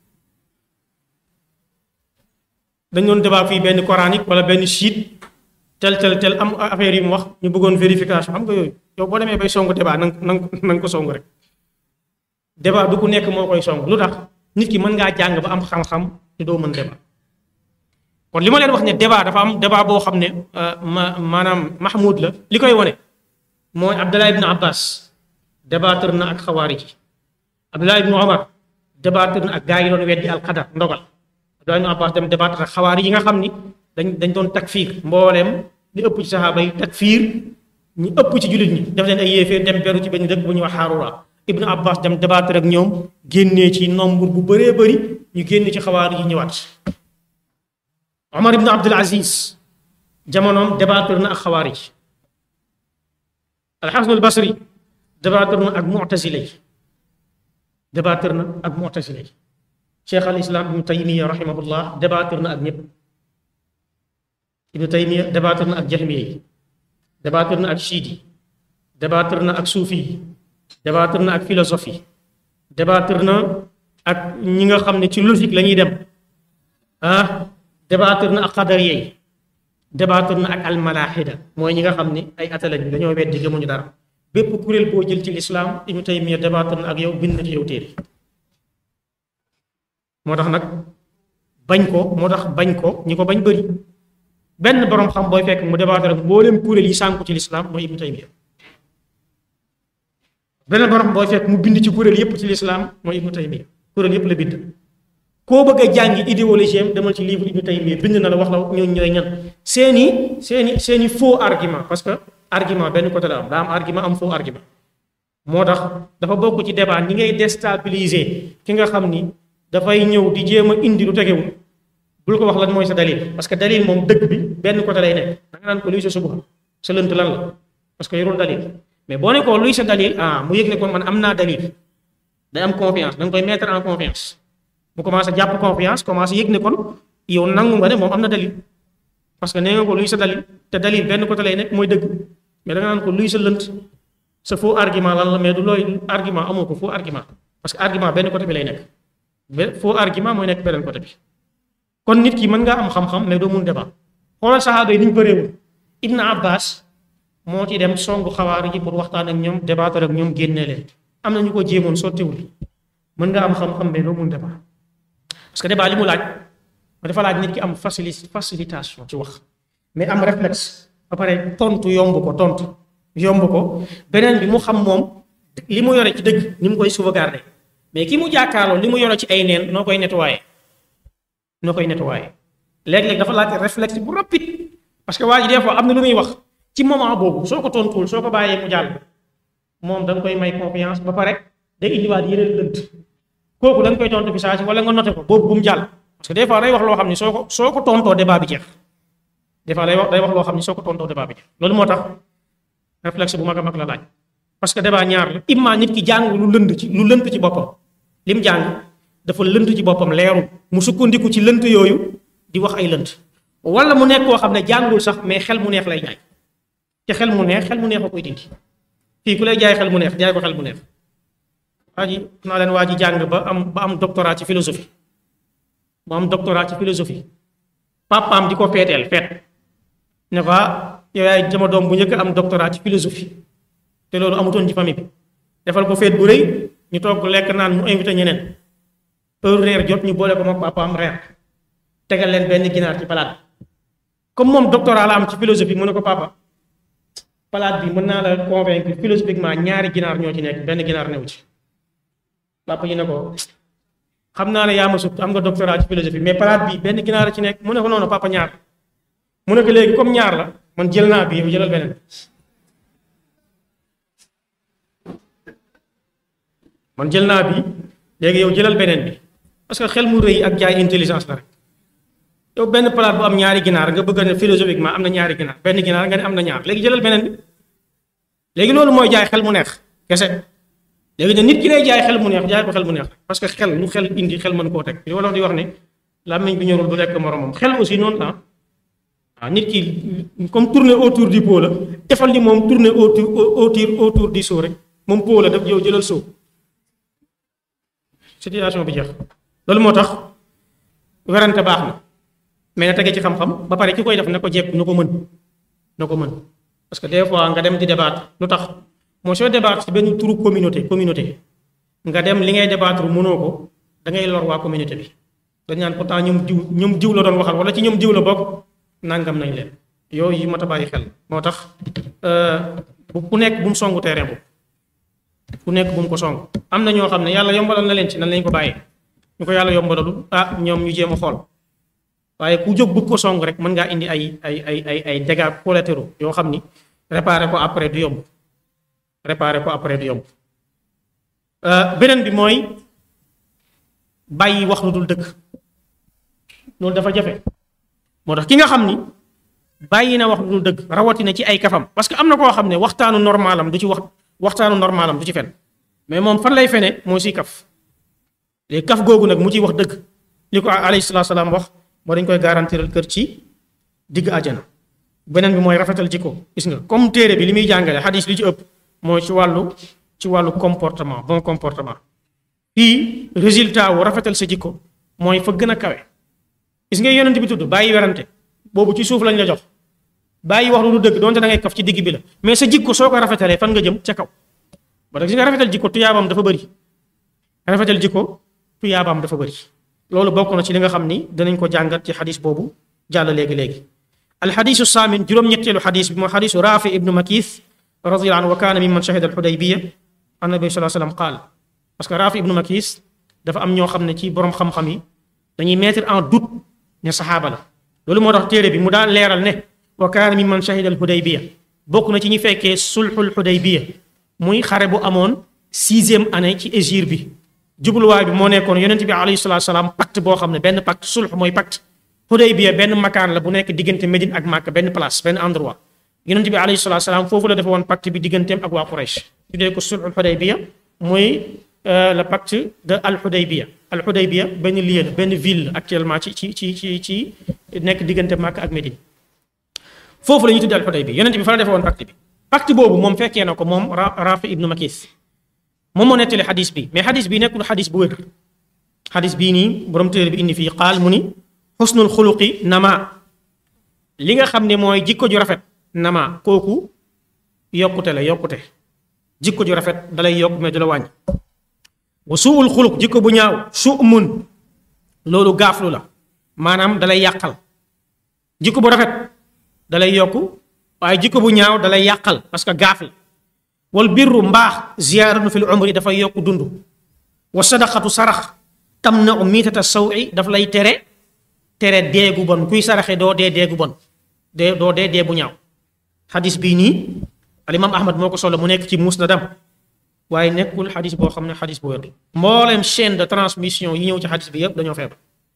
dañ doon débat fii benn coranique wala benn chiite tel tel tel am affaire yi mu wax ñu bëggoon vérification xam nga yooyu yow boo demee bay songu débat nang nang nang ko songu rek débat du ku nekk moo koy song lu tax nit ki mën ngaa jàng ba am xam-xam te doo mën débat kon li ma leen wax ne débat dafa am débat boo xam ne ma maanaam mahmoud la li koy wane mooy Abdallah ibn Abbas débattre na ak xawaari ji Abdallah ibn Omar débattre na ak gaa yi doon weddi alqadar ndogal Abdallah ibn Abbas dem débattre ak xawaari yi nga xam ni dañ dañ doon takfiir mbooleem li ëpp ci saxaaba yi takfiir ñu ëpp ci jullit ñi def leen ay yéefee dem beru ci benn dëkk bu ñuy wax Harura ibnu abbas dem débattre ak ñoom génnee ci nombre bu bëree bëri ñu génn ci xawaar yi ñëwaat omar ibnu abdul aziz jamonoom débattre na ak xawaar yi alxasan al basri débattre na ak mu'tazila yi débattre na ak mu'tazila yi cheikh al islam ibnu taymiya rahimahullah débattre na ak ñëpp ibnu taymiya débattre na ak jahmiya yi débattre na ak chiite yi débattre na ak suufi yi débattre na ak philosophie débattre na ak ñi nga xam ne ci logique la ñuy dem ah débattre na ak xadariya yi débattre na ak almalaaxida mooy ñi nga xam ne ay ata lañu dañoo weddi gëmuñu dara bépp kuréel boo jël ci lislaam ibnu taymiya débattre na ak yow bind na ci yow téere moo tax nag bañ ko moo tax bañ ko ñi ko bañ bëri benn borom xam booy fekk mu débattre ak mboolem kuréel yi sànku ci lislaam mooy ibnu taymiya benn borom booy fekk mu bind ci kuréel yépp ci lislaam mooy ibnu taymiya kuréel yépp la bind koo bëgg a jàngi idéologie am demal ci livre ibnu taymiya bind na la wax la ñooñu ñooy ñan seeni seeni seeni faux argument parce que argument benn côté la am daa am argument am faux argument moo tax dafa bokk ci débat ñi ngay déstabiliser ki nga xam ni dafay ñëw di jéem a indi lu tegewul bul ko wax lan mooy sa dalil parce que dalil moom dëgg bi benn côté lay nekk da nga naan ko luy sa subuha sa lënt lan la parce que yorul dalil mais boo ne ko luy sa dalil ah mu yëg ne kon man am naa dalil day am confiance da nga koy mettre en confiance mu commencé jàpp confiance commencé yëg ne kon yow nangu nga ne moom am na dalil parce que nee nga ko luy sa dalil te dalil benn côté lay nekk mooy dëgg mais da nga naan ko luy sa lënt sa faux argument lan la mais du looy argument amoo ko faux argument parce que argument benn côté bi lay nekk be faux argument mooy nekk beneen côté bi kon nit ki mën ngaa am xam-xam mais doo mun débat xoolal saxaaba yi ni ñu bëreewul Ibn Abbas moo ci dem songu xawaar yi pour waxtaan ak ñoom débattre ak ñoom génne leen am na ñu ko jéemoon sottiwul mën nga am xam-xam mais doo mun débat parce que débat li mu laaj ma dafa laaj nit ki am facili facilitation ci wax mais am réflexe ba pare tontu yomb ko tontu yomb ko beneen bi mu xam moom li mu yore ci dëgg ni mu koy sauvegarder mais ki mu jàkkaarloo li mu yore ci ay neen noo koy nettoyer noo koy nettoyer léeg-léeg dafa laaj réflexe bu rapide parce que waa ji des fois am na lu muy wax ci moment boobu soo ko tontuwul soo ko bàyyee mu jàll moom da nga koy may confiance ba pare day indiwaat yeneen lënt kooku da nga koy tontu bi saa si wala nga noté ko boobu bu mu jàll parce que des fois day wax loo xam ni soo ko soo ko tontoo débat bi jeex des fois day wax day wax loo xam ni soo ko tontoo débat bi jeex loolu moo tax réflexe bu mag a mag la laaj parce que débat ñaar la imma nit ki jàng lu lënd ci lu lënt ci boppam lim jàng dafa lënt ci boppam leerul mu sukkandiku ci lënt yooyu di wax ay lënt wala mu nekk koo xam ne jàngul sax mais xel mu neex lay jaay te xel mu neex xel mu neex a koy dindi fii ku lay jaay xel mu neex jaay ko xel mu neex waa ji naa leen waa ji jàng ba am ba am doctorat ci philosophie ba am doctorat ci philosophie papaam di ko feeteel feet ne ko yow yaay sama doom bu njëkk am doctorat ci philosophie te loolu amutoon ci famille bi defal ko feet bu rëy ñu toog lekk naan mu invité ñeneen heure reer jot ñu boole ko moom papaam reer tegal leen benn ginaar ci palaat comme moom doctorat la am ci philosophie mu ne ko papa palaat bi mën naa la convaincre philosophiquement ñaari ginaar ñoo ci nekk benn ginaar new ci papa yi ne ko xam naa ne yaa ma sut am nga doctorat ci philosophie mais palaat bi benn ginaar a ci nekk mu ne ko noonu papa ñaar mu ne ko léegi comme ñaar la man jël naa bi yow jëlal beneen man jël naa bi léegi yow jëlal beneen bi parce que xel mu rëy ak jaay intelligence la rek yow benn palaat bu am ñaari ginaar nga bëgg ne philosophiquement am na ñaari ginaar benn ginaar nga ne am na ñaar léegi jëlal beneen bi léegi loolu mooy jaay xel mu neex kese léegi ne nit ki lay jaay xel mu neex jaay ko xel mu neex parce que xel lu xel indi xel mën koo teg li wolof di wax ne làmmiñ bi ñorul du lekk moromam xel aussi noonu la waaw nit ki comme tourner autour du pot la defal ni moom tourner autour autour autour du seau rek moom pot la def yow jëlal seau situation bi jeex loolu moo tax werante baax na mais na tege ci xam-xam ba pare ki koy def na ko jekk na ko mën na ko mën parce que des fois nga dem di débattre lu tax moo soo débattre ci benn turu communauté communauté nga dem li ngay débattre mënoo ko da ngay lor waa communauté bi dañ naan pourtant ñoom diw ñoom diw la doon waxal wala ci ñoom diw la bokk nangam nañ leen yooyu yi mat a bàyyi xel moo tax bu ku nekk bu mu songu terrain bu ku nekk bu mu ko song am na ñoo xam ne yàlla yombalal na leen ci nan lañ ko bàyyee ñu ko yàlla yombalalu ah ñoom ñu jéem a xool waaye ku jóg bëgg ko song rek mën ngaa indi ay ay ay ay ay dégâts collatéraux yoo xam ni réparer ko après du yomb réparer ko après du yomb beneen bi mooy bàyyi wax lu dul dëgg loolu dafa jafe moo tax ki nga xam ni bàyyi na wax lu dul dëgg rawatina ci ay kafam parce que am na koo xam ne waxtaanu normalam du ci wax waxtaanu normalam du ci fen mais moom fan lay fene mooy si kaf léegi kaf googu nag mu ciy wax dëgg li ko alayhi salaatu salaam wax moo dañ koy garantiral kër ci digg àjjana beneen bi mooy rafetal jikko gis nga comme téere bi li muy jàngale xadis li ci ëpp mooy ci wàllu ci wàllu comportement bon comportement fii résultat wu rafetal sa jikko mooy fa gën a kawe gis nga yonent bi tudd bàyyi werante boobu ci suuf lañ la jox bàyyi wax lu du dëgg donte da ngay kaf ci digg bi la mais sa jikko soo ko rafetalee fan nga jëm ca kaw ba tax gis nga rafetal jikko tuyaabam dafa bëri rafetal jikko tuyaabam dafa bëri loolu bokk na ci li nga xam ni danañ ko jàngat ci xadis boobu jàll léegi-léegi alxadisu saamin juróom-ñetteelu xadis bi mooy xadisu raafi ibnu makis radiallahu anhu wa kaana mimman shahida alxudaybiya an nabi salaa sallam qaal parce que raafi ibnu makis dafa am ñoo xam ne ci borom xam-xam yi dañuy mettre en doute ne saxaaba la loolu moo tax téere bi mu daan leeral ne wa kaana mimman shahida alxudaybiya bokk na ci ñi fekkee sulxul xudaybiya muy xare bu amoon sixième année ci hégire bi jubluwaay bi moo nekkoon yonent bi alayhi salaatu salaam pacte boo xam ne benn pacte sulx mooy pacte Hudaybiya benn makaan la bu nekk diggante Médine ak Màkka benn place benn endroit yonent bi alayhi salaatu salaam foofu la defe woon pacte bi digganteem ak waa Quraysh tuddee ko sulxul Hudaybiya muy le pacte de al Hudaybiya al Hudaybiya benn lieu la benn ville actuellement ci ci ci ci ci nekk diggante Màkka ak Médine foofu la ñuy tuddee al Hudaybiya yonent bi fa la defe woon pacte bi pacte boobu moom fekkee na ko moom Rafi ibnu Makis moom moo nettali xadis bi mais xadis bi nekkul xadis bu wér xadis bii nii borom téere bi indi fii xaal mu ni xusnul xuluqi nama li nga xam ne mooy jikko ju rafet nama kooku yokkute la yokkute jikko ju rafet dalay yokk mais du la wàññi wa suul xuluq jikko bu ñaaw su'mun loolu gaaflu la maanaam dalay yàqal jikko bu rafet dalay yokk waaye jikko bu ñaaw dalay yàqal parce que gaaf la wal birru mbaax ziyaaratu fil umri dafay yokk dund wa sadaqatu sarax tam na u miitata sawi daf lay tere tere deegu bon kuy saraxe doo dee deegu bon dee doo dee dee bu ñaaw xadis bii nii alimam ahmad moo ko solo mu nekk ci musnadam waaye nekkul xadis boo xam ne xadis bu wér mbooleem chaîne de transmission yi ñëw ci xadis bi yëpp dañoo feebar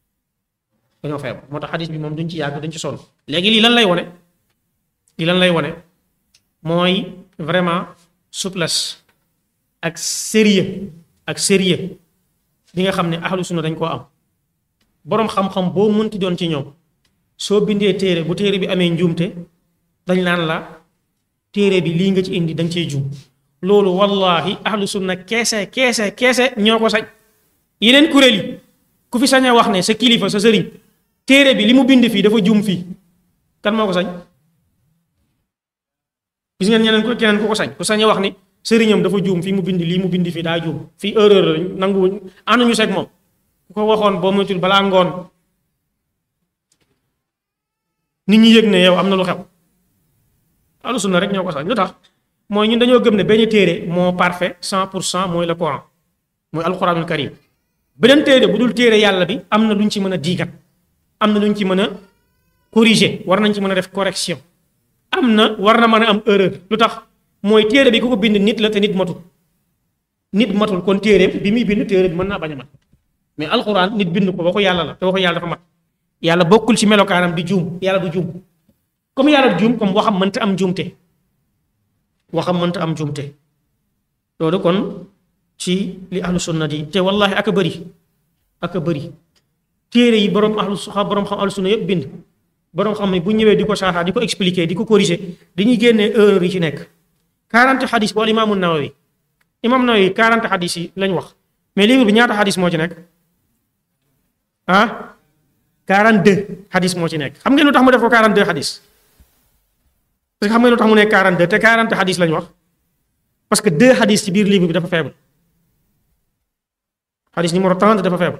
dañoo feebar moo tax xadis bi moom duñ ci yàgg dañ ci sonn léegi lii lan lay wone lii lan lay wone mooy vraiment souplesse ak sérieux ak sérieux bi nga xam ne ahlu sunna dañ koo am boroom xam-xam boo mënti doon ci ñoom soo bindee téere bu téere bi amee njuumte dañ naan la téere bi lii nga ci indi dañ cee juum loolu wallahi ahlu sunna keese keese keese ñoo ko sañ yeneen kuréel yi ku fi sañ a wax ne sa kilifa sa sëriñ téere bi li mu bind fii dafa juum fii kan moo ko sañ gis ngeen ñeneen ko keneen ku ko sañ ku sañ a wax ni sëriñam dafa juum fii mu bind lii mu bind fii daa juum fii erreur lañ nanguwuñ ànduñu seeg moom ku ko waxoon boo moytul balaa ngoon nit ñi yëg ne yow am na lu xew ahlu sunna rek ñoo ko sañ lu tax mooy ñun dañoo gëm ne benn téere moo parfait cent pour cent mooy le Coran mooy alquranul karim beneen téere bu dul téere yàlla bi am na luñ ci mën a diigat am na luñ ci mën a corriger war nañ ci mën a def correction am na war na mën a am erreur lu tax mooy téere bi ku ko bind nit la te nit matul nit matul kon téere bi muy bind téere bi mën naa bañ a mat mais alxuraan nit bind ko waxu yàlla la te waxu yàlla dafa mat yàlla bokkul ci melokaanam di juum yàlla du juum comme yàlla du juum comme waxam mënta am juumte waxam mënta am juumte loolu kon ci li ahlu sunna di te wallahi aka bëri aka bëri téere yi borom ahlu borom xam ahlu sunna yëpp bind borom xam ne bu ñëwee di ko saaxaa di ko expliquer di ko corriger dañuy génnee erreur yi ci nekk 40 xadis bu al imaamu nawawi imaam nawawi 40 xadis yi lañ wax mais livre bi ñaata xadis moo ci nekk ah 42 xadis moo ci nekk xam ngeen lu tax mu def ko 42 xadis parce que xam ngeen lu tax mu nekk 42 te 40 xadis lañ wax parce que deux xadis ci biir livre bi dafa faible xadis numéro 30 dafa faible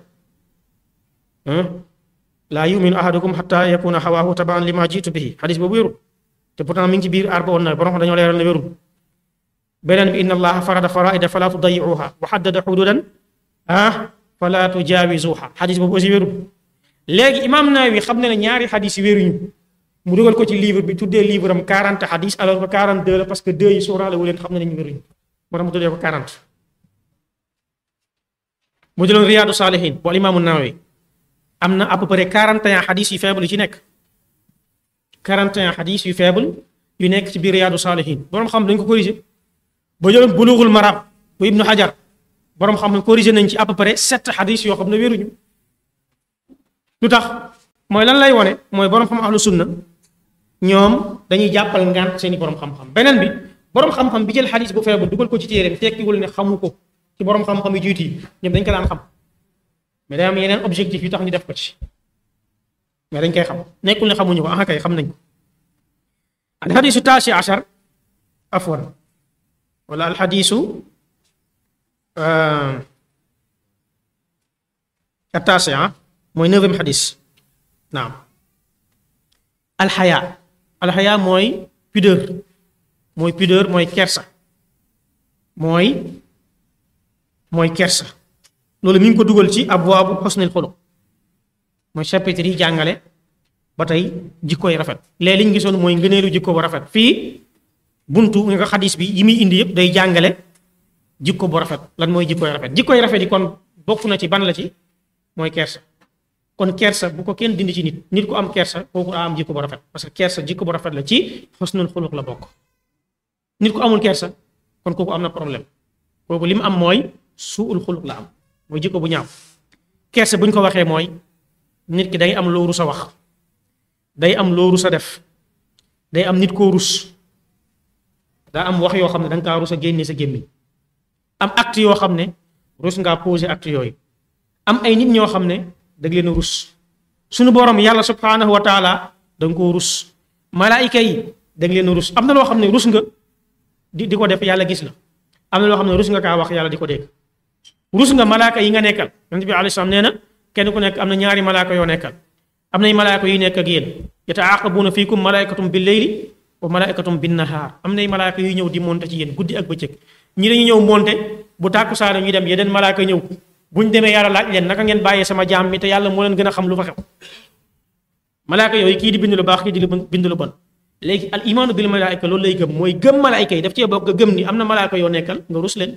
laa yuminu ahadukum xatta yakuna xawaahu tabaan lima jiitu bihi xadis boobu wérul te pourtant mi ngi ci biir arba woon na borom xam dañoo leeral ne wérul beneen bi inna allaha farada faraida fala tudayiuha wa xaddada xududan ah fala tujaawizuha xadis boobu aussi wérul léegi imaam Nawawi xam ne ne ñaari xadis yi wéruñu mu dugal ko ci livre bi tuddee livre am 40 xadis alors que 42 la parce que deux yi sóoraale wu leen xam ne nañu wéruñu moo tax mu tuddee ko 40 bu jëloon riyaadu saalihin bu alimaamu nawawi am na à peu près 41 xadis yu faible yu ci nekk 41 xadis yu faible yu nekk ci biir riyaadu saalihin borom xam dañ ko corrigé ba jëloon bulughul maram bu ibnu xajar borom xam ne corrigé nañ ci à peu près 7 xadis yoo xam ne wéruñu lu tax mooy lan lay wone mooy borom xam ahlu sunna ñoom dañuy jàppal ngant seeni borom xam-xam beneen bi borom xam-xam bi jël xadis bu faible dugal ko ci téeréem tekkiwul ne xamu ko ci borom xam-xam yu jiitu yi ñoom dañ ko daan xam mais day am yeneen objectif yu tax ñu def ko ci mais dañ koy xam nekkul ne xamuñu ko ah kay xam nañ ko alxadisu taasi achar afwan wala alxadisu attaasi mooy neuvième xadis naam alxaya alxaya mooy pudeur mooy pudeur mooy kersa mooy mooy kersa loolu mi ngi ko dugal ci abwaabu xusnil xuluq mooy chapitre yi jàngale ba tey jikkoy rafet léegi li ñu gisoon mooy ngëneelu jikko bu rafet fii buntu nga xadis bi yi muy indi yëpp day jàngale jikko bu rafet lan mooy jikkoy rafet jikkoy rafet yi kon bokk na ci ban la ci mooy kersa kon kersa bu ko kenn dindi ci nit nit ku am kersa kooku daa am jikko bu rafet parce que kersa jikko bu rafet la ci xusnul xuluq la bokk nit ku amul kersa kon kooku am na problème kooku li mu am mooy suul xuluq la am mooy jikko bu ñaaw kersa bu ñu ko waxee mooy nit ki day am loo rus a wax day am loo rus a def day am nit koo rus daa am wax yoo xam ne da nga kaa rus a génne sa gémmiñ am acte yoo xam ne rus ngaa posé acte yooyu am ay nit ñoo xam ne da leen a rus suñu borom yàlla subhanahu wa taala da nga koo rus malaayika yi da leen a rus am na loo xam ne rus nga di di ko def yàlla gis la am na loo xam ne rus nga kaa wax yàlla di ko dégg rus nga malaaka yi nga nekkal yonent bi alayhi salaam nee na kenn ku nekk am na ñaari malaaka yoo nekkal am nay malaaka yu nekk ak yéen yataaqabuuna fiikum malaaykatum bil layli wa malaaykatum bin nahaar am nay malaaka yuy ñëw di monte ci yéen guddi ak bëccëg ñi dañu ñëw monte bu tàkkusaane ñu dem yeneen malaaka ñëw buñ demee yàlla laaj leen naka ngeen bàyyee sama jaam mi te yàlla moo leen gën a xam lu fa xew malaaka yooyu kii di bind lu baax kii di bind lu bon léegi al imaanu bil malaayka loolu lay gëm mooy gëm malaayka yi daf cee bokk gëm ni am na malaaka yoo nekkal nga rus leen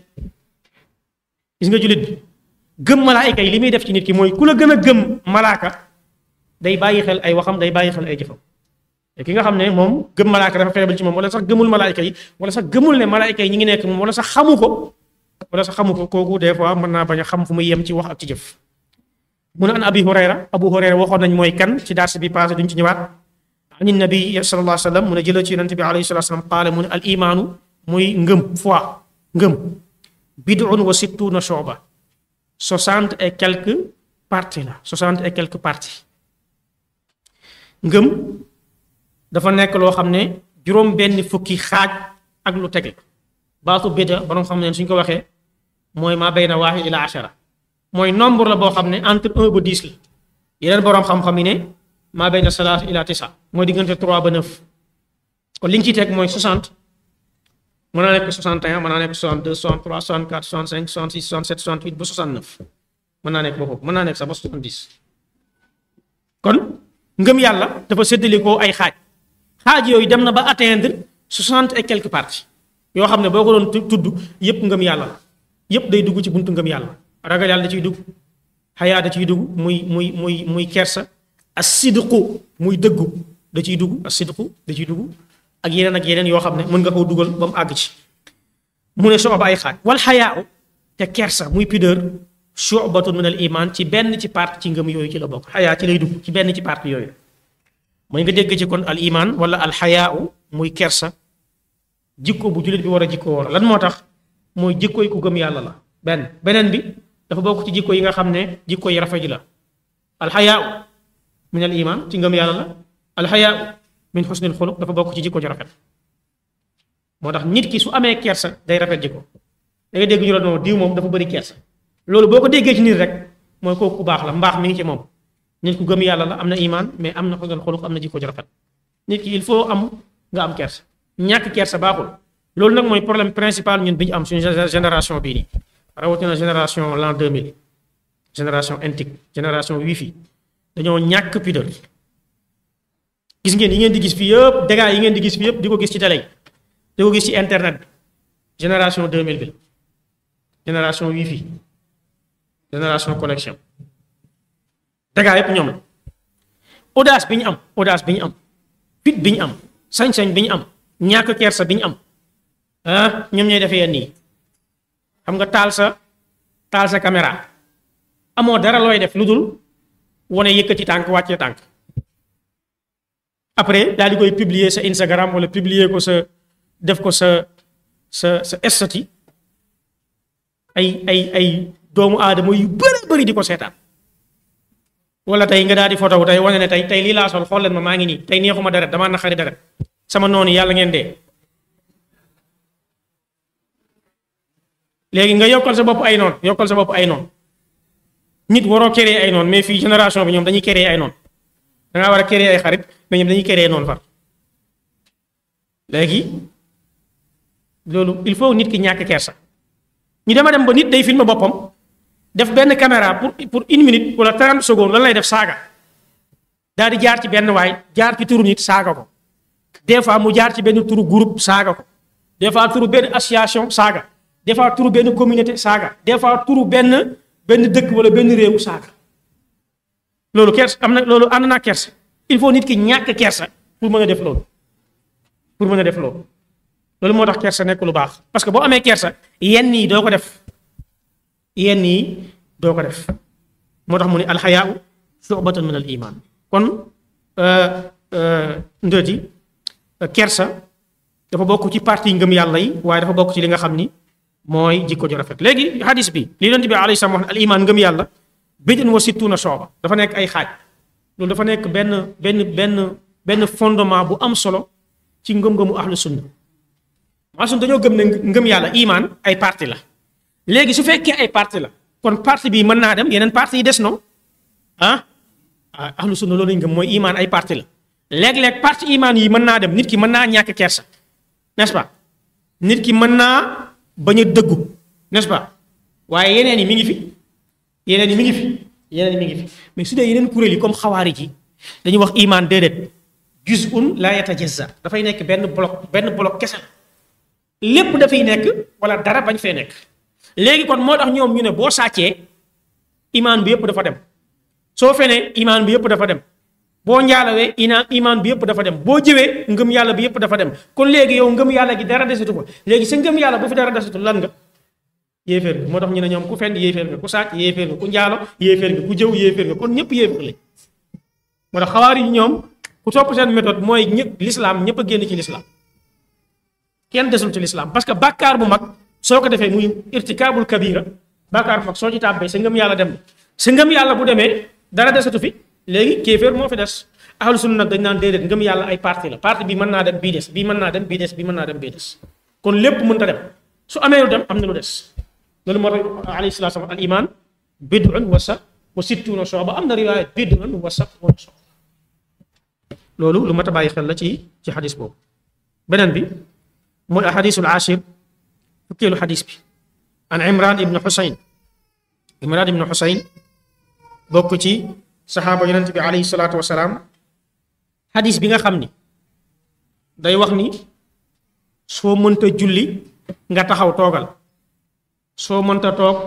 gis nga jullit bi gëm malaayka yi li muy def ci nit ki mooy ku la gën a gëm malaaka day bàyyi xel ay waxam day bàyyi xel ay jëfam te ki nga xam ne moom gëm malaaka dafa faible ci moom wala sax gëmul malaayka yi wala sax gëmul ne malaayka yi ñi ngi nekk moom wala sax xamu ko wala sax xamu ko kooku des fois mën naa bañ a xam fu muy yem ci wax ak ci jëf mu ne an abi hurayra abu hurayra waxoon nañ mooy kan ci dars bi passé duñ ci ñëwaat ani nabi sallallahu alayhi wa sallam mu ne jëla ci yonente bi alayhi salatu wasalam qaala mu ne al imaanu muy ngëm foi ngëm bid'un wa sittuna shu'ba soixante et quelques parties la soixante et quelques parties ngëm dafa nekk loo xam ne juróom benn fukki xaaj ak lu tege baatu bida borom xam ne suñ ko waxee mooy maa bayna waahid ila ashara mooy nombre la boo xam ne entre un ba dix la yeneen borom xam-xam yi ne maa bayna salaas ila tisa mooy diggante trois ba neuf kon li nga ciy teg mooy soixante mën naa nekk soixante et un mën naa nekk soixante deux soixante trois soixante quatre soixante cinq soixante six soixante sept soixante huit ba soixante neuf mën naa nekk ba foofu mën naa nekk sax ba soixante dix kon ngëm yàlla dafa séddalikoo ay xaaj xaaj yooyu dem na ba atteindre soixante et quelques parties yoo xam ne boo ko doon tudd yépp ngëm yàlla la yépp day dugg ci buntu ngëm yàlla ragal yàlla da ciy dugg xayaa da ciy dugg muy muy muy muy kersa as sidqu muy dëggu da ciy dugg as sidqu da ciy dugg ak yeneen ak yeneen yoo xam ne mën nga koo dugal ba mu àgg ci mu ne sooba ay xaaj wal xayaa te kersa muy pudeur shu'batun min al iman ci benn ci part ci ngëm yooyu ci la bokk xayaa ci lay dugg ci benn ci part yooyu mooy nga dégg ci kon al iman wala al xayaa muy kersa jikko bu jullit bi war a jikko war lan moo tax mooy jikko yi ku gëm yàlla la benn beneen bi dafa bokk ci jikko yi nga xam ne jikko yi rafet ji la al xayaa min al iman ci ngëm yàlla la al xayaa min xusnil xuluq dafa bokk ci jikko ji rafet moo tax nit ki su amee kersa day rafet jikko da ngay dégg ñu la noonu diw moom dafa bëri kersa loolu boo ko déggee ci nit rek mooy kooku ku baax la mbaax mi ngi ci moom nit ku gëm yàlla la am na iman mais am na xusnul xuluq am na jikko ji rafet nit ki il faut am nga am kersa ñàkk kersa baaxul loolu nag mooy problème principal ñun bi ñu am suñu génération bii nii rawatina génération l'an 2000 génération intique génération wifi dañoo ñàkk pudeur gis ngeen yi ngeen di gis fii yëpp dégâts yi ngeen di gis fii yëpp di ko gis ci télé yi di ko gis ci internet bi génération 2000 bi génération wifi génération connexion dégâts yëpp ñoom la audace bi ñu am audace bi ñu am fit bi ñu am sañ-sañ bi ñu am ñàkk kersa bi ñu am ah ñoom ñooy defee yenn yi xam nga taal sa taal sa caméra amoo dara looy def lu dul wane yëkkati tànk wàccee tànk après daal di koy publier sa Instagram wala publier ko sa def ko sa sa sa estati ay ay ay doomu aadama yu bëri bëri di ko seetaan wala tey nga daal di photo tey wane ne tey tey lii laa sol xool leen ma maa ngi nii tey neexuma deret damaa naqari deret sama noonu yàlla ngeen dee léegi nga yokkal sa bopp ay noon yokkal sa bopp ay noon nit waroo créer ay noon mais fii génération bi ñoom dañuy créer ay noon da ngaa war a créer ay xarit mais ñoom dañuy créer noonu far léegi loolu il faut nit ki ñàkk kersa ñu dema dem ba nit day filmer boppam def benn caméra pour pour une minute wala 30 secondes lan lay def saaga daal di jaar ci benn waay jaar ci turu nit saaga ko des fois mu jaar ci benn turu groupe saaga ko des fois turu benn association saaga des fois turu benn communauté saaga des fois turu benn benn dëkk wala benn réewu saaga loolu kersa am na loolu ànd naa kersa il faut nit ki ñàkk kersa pour mën a def loolu pour mën a def loolu loolu moo tax kersa nekk lu baax parce que boo amee kersa yenn yi doo ko def yenn yi doo ko def moo tax mu ne alxayaau shu'batun min al iman kon ndëti kersa dafa bokk ci parti ngëm yàlla yi waaye dafa bokk ci li nga xam ni mooy jikko ju rafet léegi hadis bi li yonent bi alayhi salaam wax ne al iman ngëm yàlla bid'un wa sittuna shu'ba dafa nekk ay xaaj loolu dafa nekk benn benn benn benn fondement bu am solo ci ngëm-ngëmu ahlu sunna maanaam dañoo gëm ne ngëm yàlla iman ay parti la léegi su fekkee ay parti la kon parti bi mën naa dem yeneen parti yi des no ah ah ahlu sunna loolu lañ gëm mooy iman ay parti la léeg-léeg parti iman yi mën naa dem nit ki mën naa ñàkk kersa n'est-ce pas nit ki mën naa bañ a dëggu n'est-ce pas waaye yeneen yi mi ngi fi yeneen yi mi ngi fi yeneen yi mi ngi fi mais su dee yeneen kuréel yi comme xawaari ji dañuy wax iman déedéet juz'un la yatajazza dafay nekk benn bloc benn bloc kese la lépp dafay nekk wala dara bañ fee nekk léegi kon moo tax ñoom ñu ne boo sàccee imaan bi yëpp dafa dem soo fenee imaan bi yëpp dafa dem boo njaalawee ina imaan bi yëpp dafa dem boo jëwee ngëm yàlla bi yëpp dafa dem kon léegi yow ngëm yàlla gi dara desatu ko léegi sa ngëm yàlla bu fi dara desatu lan nga yéeféer nga moo tax ñu ne ñoom ku fenn yéeféer nga ku sàcc yéeféer nga ku njaalo yéeféer nga ku jëw yéeféer nga kon ñëpp yéeféer lañ moo tax xawaar yi ñoom ku topp seen méthode mooy ñëpp l'islam ñëpp a génn ci l'islam kenn desul ci l'islam parce que bàkkaar bu mag soo ko defee muy irtikaabul kabira bàkkaar bu mag soo ci tàbbee sa ngëm yàlla dem sa ngëm yàlla bu demee dara desatu fi léegi kéeféer moo fi des ahlu sunna nag dañ naan déedéet ngëm yàlla ay parti la parti bi mën naa dem bii des bii mën naa dem bii des bii mën naa dem bii des kon lépp mën ta dem su amee lu dem am na lu des loolu moo tax alayhi salaatu salaam al iman bid'un wa sa wa sittuna shu'ba am na riwaaya bid'un wa sab'una shu'ba loolu lu mat a bàyyi xel la ci ci xadis boobu beneen bi mooy ahadisul ashir fukkeelu xadis bi an imran ibnu xusayn imran ibnu xusayn bokk ci saxaaba yonent bi alayhi salaatu wasalaam xadis bi nga xam ni day wax ni soo mënta julli nga taxaw toogal soo mënta toog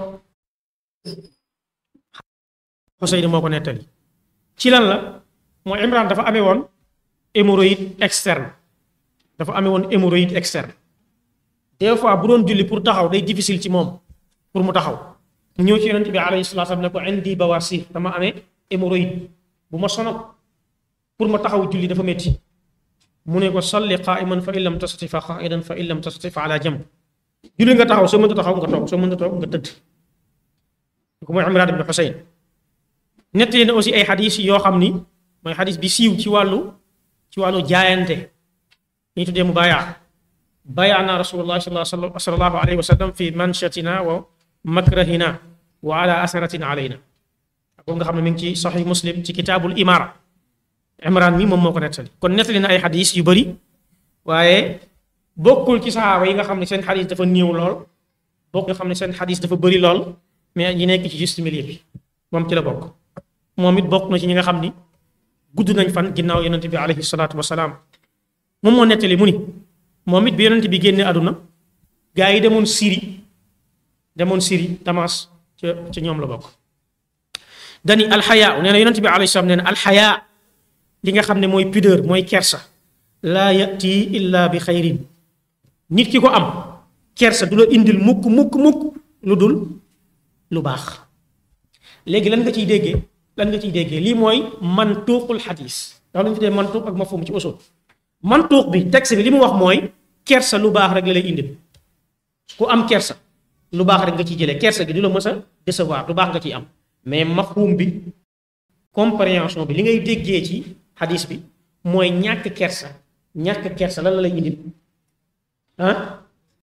xusayn moo ko nettali ci lan la mooy imran dafa amee woon hémorroïde externe dafa amee woon hémorroïde externe des fois bu doon julli pour taxaw day difficile ci moom pour mu taxaw mu ñëw ci yonent bi alayhi salaatu salaam ne ko indi bawasir dama amee hémorroïde bu ma sonal pour ma taxaw julli dafa métti mu ne ko salli qaiman fa in lam tastati fa qaidan fa in lam tastati fa ala jamb julli nga taxaw soo mënta taxaw nga toog soo mënta toog nga tëdd ko mooy Imraan ibn Xuseyn nettali na aussi ay xadis yoo xam ni mooy xadis bi siiw ci wàllu ci wàllu jaayante ñu tuddee mu baayaa baayaana rasulullah sallallahu alayhi wa sallam fi manshatina wa makrahina wa ala asaratin alayna boobu nga xam ne mi ngi ci saxih muslim ci kitaabul imara imran mi moom moo ko nettali kon nettali na ay xadis yu bëri waaye bokkul ci saxaaba yi nga xam ne seen xadis dafa néew lool bokk nga xam ne seen xadis dafa bëri lool mais ñi nekk ci juste milieu bi moom ci la bokk moom it bokk na ci ñi nga xam ni gudd nañ fan ginnaaw yonent bi alayhi salaatu wasalaam moom moo nettali mu ni moom it bi yonent bi génne àdduna gaa yi demoon Syrie demoon Syrie Damas ca ca ñoom la bokk dani alxayaa nee na yonent bi alayhi salaam nee na alxayaa li nga xam ne mooy pudeur mooy kersa laa yati illa bi xayrin nit ki ko am kersa du la indil mukk mukk mukk lu dul lu baax léegi lan nga ciy déggee lan nga ciy déggee lii mooy mantuuqul xadis ndax lu ñu tuddee mantuuq ak mafhum ci usul mantuuq bi texte bi li mu wax mooy kersa lu baax rek la lay indil ku am kersa lu baax rek nga ciy jëlee kersa gi du la mës a décevoir lu baax nga ciy am mais mafhum bi compréhension bi li ngay déggee ci xadis bi mooy ñàkk kersa ñàkk kersa lan la lay indil ah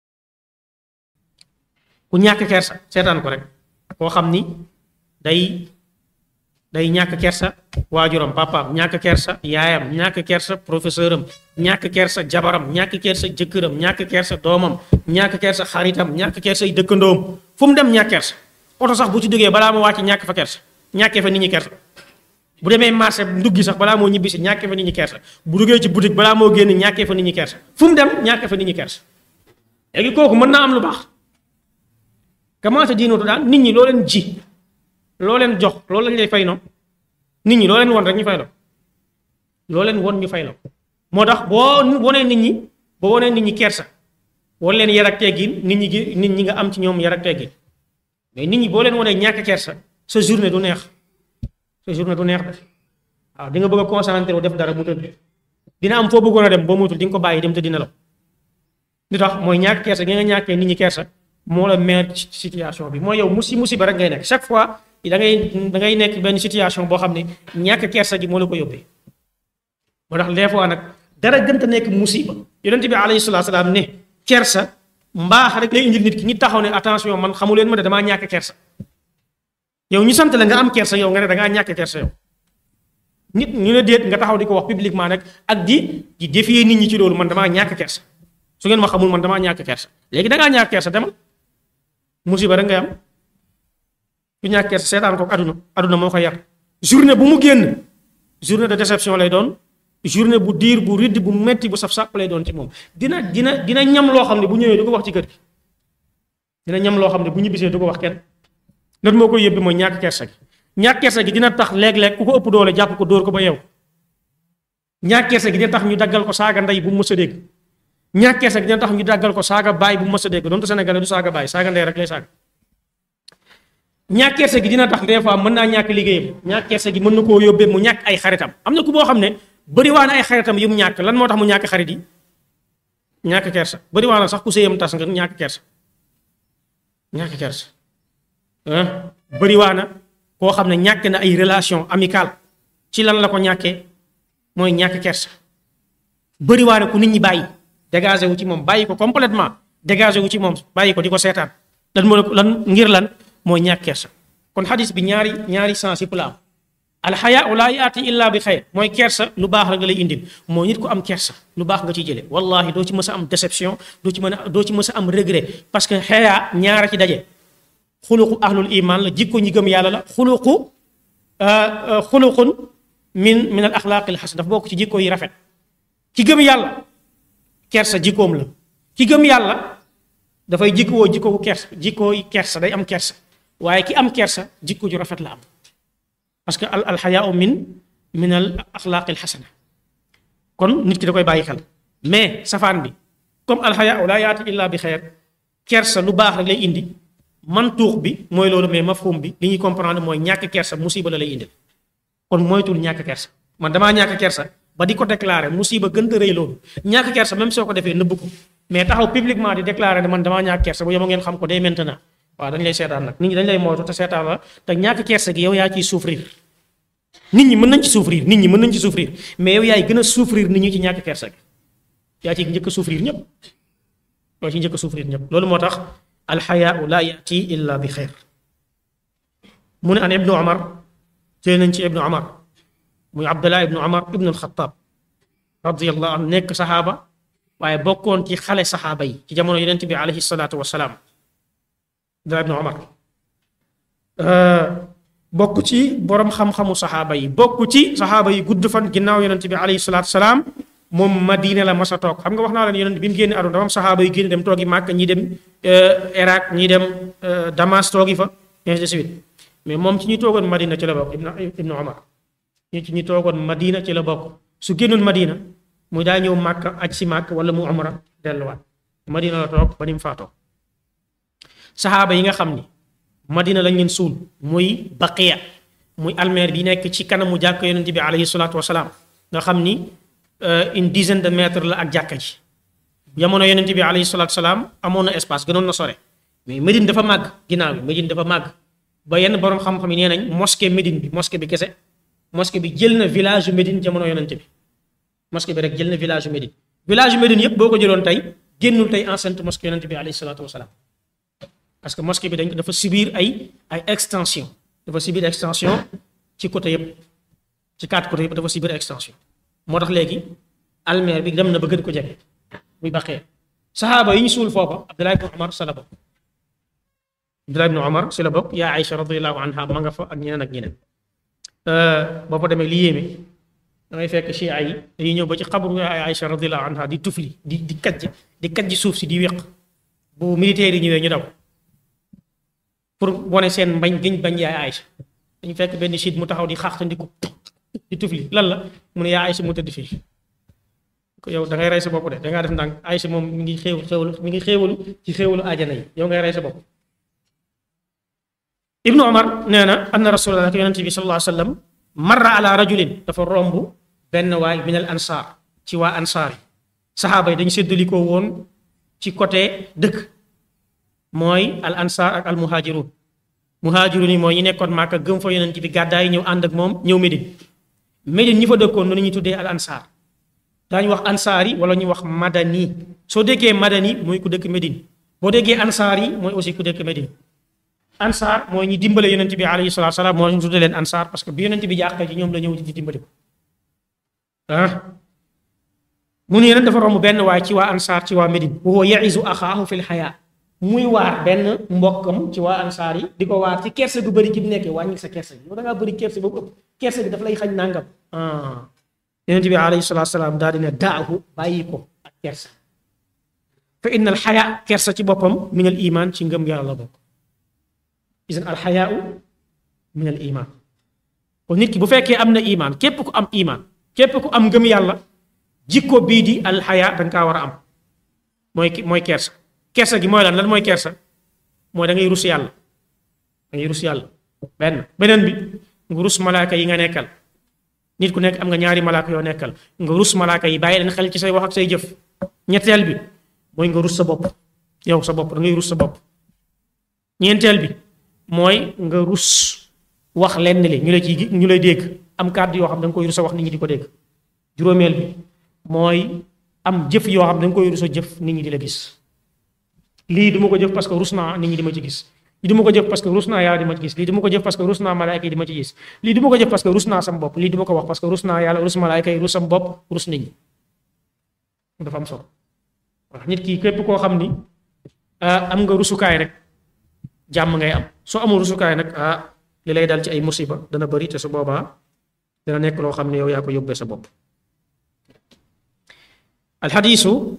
ku ñàkk kersa seetaan ko rek koo xam ni day day ñàkk kersa waajuram papaam ñàkk kersa yaayam ñàkk kersa professeur am ñàkk kersa jabaram ñàkk kersa jëkkëram ñàkk kersa doomam ñàkk kersa xaritam ñàkk kersa ay dëkkandoom fu mu dem ñàkk kersa oto sax bu ci duggee balaa ma wàcc ñàkk fa kersa ñàkkee fa nit ñi kersa bu demee marché nduggi sax balaa moo ñibbisi ñàkkee fa nit ñi kersa bu duggee ci boutique balaa moo génn ñàkkee fa nit ñi kersa fu mu dem ñàkkee fa nit ñi kersa léegi kooku mën naa am lu baax commencé diinootu daal nit ñi loo leen ji loo leen jox loolu lañ lay fay no nit ñi loo leen won rek ñu fay la loo leen won ñu fay la moo tax boo wonee nit ñi boo wonee nit ñi kersa wan leen yar ak teggin nit ñi gi nit ñi nga am ci ñoom yar ak teggin mais nit ñi boo leen wonee ñàkk kersa sa journée du neex sa journée du neex de waaw di nga bëgg a concentré wu def dara mu tëdd dina am foo bëggoon a dem boo mutul di nga ko bàyyi dem te dina la li tax mooy ñàkk kersa gi nga ñàkkee nit ñi kersa moo la meer ci situation bi mooy yow musi musiba rek ngay nekk chaque fois da ngay da ngay nekk benn situation boo xam ne ñàkk kersa gi moo la ko yóbbee moo tax des fois nag dara gënta nekk musiba yonent bi alayhi salaatu salaam ne kersa mbaax rek lay indil nit ki ñi taxaw ne attention man xamu leen ma de damaa ñàkk kersa yow ñu sant la nga am kersa yow nga ne da ngaa ñàkk kersa yow nit ñu ne déet nga taxaw di ko wax publiquement nag ak di di défier nit ñi ci loolu man damaa ñàkk kersa su ngeen ma xamul man damaa ñàkk kersa léegi da ngaa ñàkk kersa demal musiba rek ngay am ku ñàkk kersa seetaan ko aduna aduna moo ko yar journée bu mu génn journée de déception lay doon journée bu diir bu ridd bu metti bu saf sàpp lay doon ci moom dina dina dina ñam loo xam ne bu ñëwee du ko wax ci kër gi dina ñam loo xam ne bu ñibbisee du ko wax kenn lan moo koy yëbbi mooy ñàkk kersa gi ñàkk kersa gi dina tax léeg-léeg ku ko ëpp doole jàpp ko dóor ko ba yeew ñàkk kersa gi dina tax ñu daggal ko saaga ndey bu mu mës a dégg ñàkk kersa gi dina tax ñu daggal ko saaga baay bu mu mës a dégg donte sénégalais du saaga baay saaga ndey rek lay saaga ñàkk kersa gi dina tax des fois mën naa ñàkk liggéeyam ñàkk kersa gi mën na koo yóbbee mu ñàkk ay xaritam am na ku boo xam ne bëriwaa na ay xaritam yu mu ñàkk lan moo tax mu ñàkk xarit yi ñàkk kersa bëriwaa na sax ku sëyam tas nga ñàkk kersa ñàkk kersa bëriwaa na koo xam ne ñàkk na ay relation amicale ci lan la ko ñàkkee mooy ñàkk kersa bëriwaa na ku nit ñi bàyyi dégagé wu ci moom bàyyi ko complètement dégagé wu ci moom bàyyi ko di ko seetaan lan moo lan ngir lan mooy ñàkk kersa kon xadis bi ñaari ñaari sens yëpp la am alxayaa laa yaati illa bi xayr mooy kersa lu baax la nga lay indil moo nit ko am kersa lu baax nga ciy jële wallahi doo ci mës a am déception doo ci mën a doo ci mës a am regret parce que xayaa ñaara ci daje xuluqu ahlul iman la jikko ñi gëm yàlla la xuluqu xuluqun min min al axlaaqi al xasan dafa bokk ci jikko yi rafet ki gëm yàlla kersa jikkoom la ki gëm yàlla dafay jikkoo jikko kersa jikkooy kersa day am kersa waaye ki am kersa jikko ju rafet la am parce que al alxayaau min min al axlaaqi al xasana kon nit ki da koy bàyyi xel mais safaan bi comme alxayaau laa yaati illa bi xeer kersa lu baax rek lay indi mantuux bi mooy loolu mais mafhum bi li ñuy comprendre mooy ñàkk kersa musiba la lay indil kon moytul ñàkk kersa man damaa ñàkk kersa ba di ko déclarer musiba gën a rëy loolu ñàkk kersa même soo ko defee nëbb ko mais taxaw publiquement di déclarer ne man damaa ñàkk kersa bu yema ngeen xam ko dès maintenant waaw dañ lay seetaan nag nit ñi dañ lay moytu te seetaan la te ñàkk kersa gi yow yaa ciy souffrir nit ñi mën nañ ci souffrir nit ñi mën nañ ci souffrir mais yow yaay gën a souffrir nit ñi ci ñàkk kersa gi yaa ci njëkk a souffrir ñëpp yoo ci njëkk a souffrir ñëpp loolu moo tax alxayaau laa yati illa bi xeer mu ne an ibnu omar jëlee nañ ci ibnu omar muy abdullah ibnu omar ibnu alxataab radiallahu anhu nekk saxaaba waaye bokkoon ci xale saxaaba yi ci jamono yonent bi alayhi salaatu wasalaam abdullah ibnu omar bokk ci borom xam-xamu saxaaba yi bokk ci saxaaba yi gudd fan ginnaaw yonent bi alayhi salaatu wasalaam moom Madina la masa toog xam nga wax naa leen yonent bi mu génne aduna dafa am saxaaba yu génne dem toogi Màkka ñii dem Irak ñii dem Damas toogi fa ainsi de suite mais moom ci ñu toogoon Madina ci la bokk ibnu ibnu Omar ñu ci ñu toogoon Madina ci la bokk su génnoon Madina muy daa ñëw màkk aj si màkk wala mu umra delluwaat Madina la toog ba ni mu faatoo saxaaba yi nga xam ni Madina lañ leen suul muy baqiya muy almeer bi nekk ci kanamu jàkk yonent bi alayhi salaatu wasalaam nga xam ni une dizaine de mètres la ak jàkka ji jamono yonent bi alayhi salaatu wasalaam amoon na espace gënoon na sore mais Médine dafa màgg ginnaaw bi Médine dafa màgg ba yenn borom xam-xam yi nee nañ mosquée Médine bi mosquée bi kese mosquée bi jël na village yu Médine jamono yonent bi mosquée bi rek jël na village yu Médine village yu Médine yëpp boo ko jëloon tey génnul tey enceinte mosquée yonent bi alayhi salaatu wasalaam parce que mosquée bi dañ dafa subir ay ay extension dafa subir extension ci côté yëpp ci quatre côté yëpp dafa subir extension moo tax léegi almeer bi dem na ba gën ko jege muy baqee saxaaba yi ñu suul foofa Abdullah ibn Omar sa la bokk Abdullah ibn Omar si la bokk yaa Aïcha radiyallahu anha ma nga fa ak ñeneen ak ñeneen boo fa demee li yéeme da ngay fekk chia yi dañuy ñëw ba ci xabru yaa Aïcha radiyallahu anha di tufli di di kajj di kajj suuf si di wéq bu militaire yi ñëwee ñu daw pour wane seen mbañ giñ bañ yaa Aïcha dañu fekk benn siit mu taxaw di xaaxtandiku di tufli lan la mu ne yaa Aïcha mu tëdd fii ko yow da ngay rey sa bopp de da ngaa def ndànk Aïcha moom mi ngi xéew xéewalu mi ngi xéewalu ci xéewalu aajana yi yow ngay rey sa bopp ibnu omar nee na anna rasulallah ak yonente bi sallallahu alayhi wa sallam marra ala rajulin dafa romb benn waay min al ansaar ci waa ansaar yi saxaaba yi dañu séddalikoo woon ci côté dëkk mooy al ansaar ak al muhajirun muhajirun yi mooy ñi nekkoon Màkka gëm fa yonente bi gàddaay ñëw ànd ak moom ñëw Médine Médine ñi fa dëkkoon noonu ñuy tuddee al ansaar daañu wax ansaar yi wala ñu wax madani soo déggee madani mooy ku dëkk Médine boo déggee ansaar yi mooy aussi ku dëkk Médine ansaar mooy ñi dimbale yonent bi alayhi salaatu salaam moo ñu tuddee leen ansaar parce que bi yonent bi jàqee ci ñoom la ñëw di dimbali ko ah mu ne nag dafa romb benn waay ci waa ansaar ci waa Médine wa huwa ya'izu axaahu fil xayaa muy waar benn mbokkam ci waa ansaar yi di ko waar ci kerse gu bëri gi mu nekkee wàññi sa kerse gi yow da ngaa bëri kerse boobu ëpp kerse gi daf lay xañ nangam ah yonent bi alayhi salaatu salaam daal di ne daahu bàyyi ko ak kersa fa inna al xayaa kersa ci boppam min al iman ci ngëm yàlla la bokk isan al xayaau min al iman kon nit ki bu fekkee am na iman képp ku am iman képp ku am ngëm yàlla jikko bii di al xayaa da nga kaa war a am mooy mooy kersa kersa gi mooy lan lan mooy kersa mooy da ngay rus yàlla da ngay rus yàlla benn beneen bi nga rus malaaka yi nga nekkal nit ku nekk am nga ñaari malaaka yoo nekkal nga rus malaaka yi bàyyi leen xel ci say wax ak say jëf ñetteel bi mooy nga rus sa bopp yow sa bopp da ngay rus sa bopp ñeenteel bi mooy nga rus wax lenn li ñu lay ci ñu lay dégg am kàddu yoo xam da nga koy rus a wax nit ñi di ko dégg juróomeel bi mooy am jëf yoo xam da nga koy rus a jëf nit ñi di la gis lii du ma ko jëf parce que rus naa nit ñi di ma ci gis lii du ma ko jëf parce que rus naa yàlla di ma ci gis lii du ma ko jëf parce que rus naa malaayka yi di ma ci gis lii du ma ko jëf parce que rus naa sam bopp lii du ma ko wax parce que rus naa yàlla rus malaayka yi rus sam bopp rus nit ñi dafa am solo wax nit ki képp koo xam ni am nga rusukaay rek jàmm ngay am soo amul rusukaay nag ah li lay dal ci ay musiba dana bëri te su boobaa dana nekk loo xam ne yow yaa ko yóbbee sa bopp alxadiisu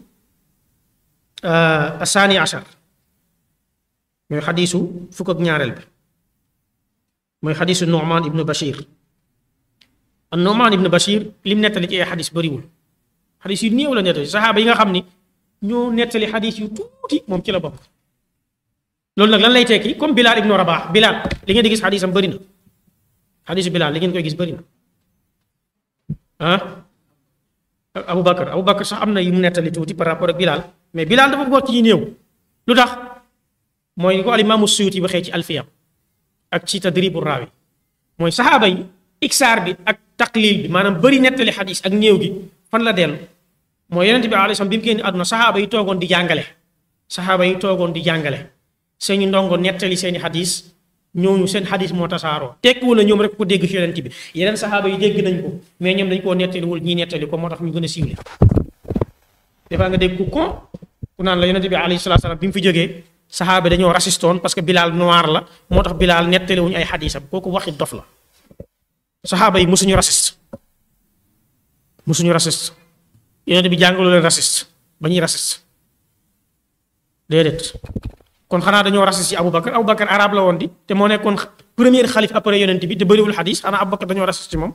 asaani ashar mooy xadiisu fukk ak ñaareel bi mooy xadiisu Nu'man ibnu Bashir an Nu'man ibnu Bashir lim nettali ci ay xadiis bëriwul xadiis yu néew la nettali saxaaba yi nga xam ni ñoo nettali xadiis yu tuuti moom ci la bokk loolu nag lan lay tekki comme Bilal ibnu Rabah Bilal li ngeen di gis xadiisam bëri na xadiisu Bilal li ngeen koy gis bëri na ah Abu Bakar Abu Bakar sax am na yu mu nettali tuuti par rapport ak Bilal mais Bilal dafa bokk ci ñi néew lu tax mooy ko alimaamu Suyuti waxee ci alfiyam ak ci tadribu raawi mooy saxaaba yi iksaar bi ak taqlil bi maanaam bëri nettali xadis ak néew gi fan la dellu mooy yonente bi alayhi salaam bi mu génn àdduna saxaaba yi toogoon di jàngale saxaaba yi toogoon di jàngale seeni ndongo nettali seeni xadis ñooñu seen xadis moo tasaaroo tekkiwul na ñoom rek ko dégg ci yonente bi yeneen saxaaba yi dégg nañ ko mais ñoom dañ koo nettaliwul ñii nettali ko moo tax ñu gën a siiwle dafaa nga dégg ku kon ku naan la yonente bi alayhi salaatu salaam bi mu fi jógee saxaaba dañoo rasistoon parce que Bilal noir la moo tax Bilal nettaliwuñu ay xadisam kooku waxi dof la saxaaba yi musuñu rasiste musuñu rasiste yonente bi jàngalu leen rasiste ba ñuy rasiste déedéet kon xanaa dañoo rasis ci Aboubacar Aboubacar arab la woon di te moo nekkoon premier xalif après yonent bi te bëriwul xadis xanaa Aboubacar dañoo rasis ci moom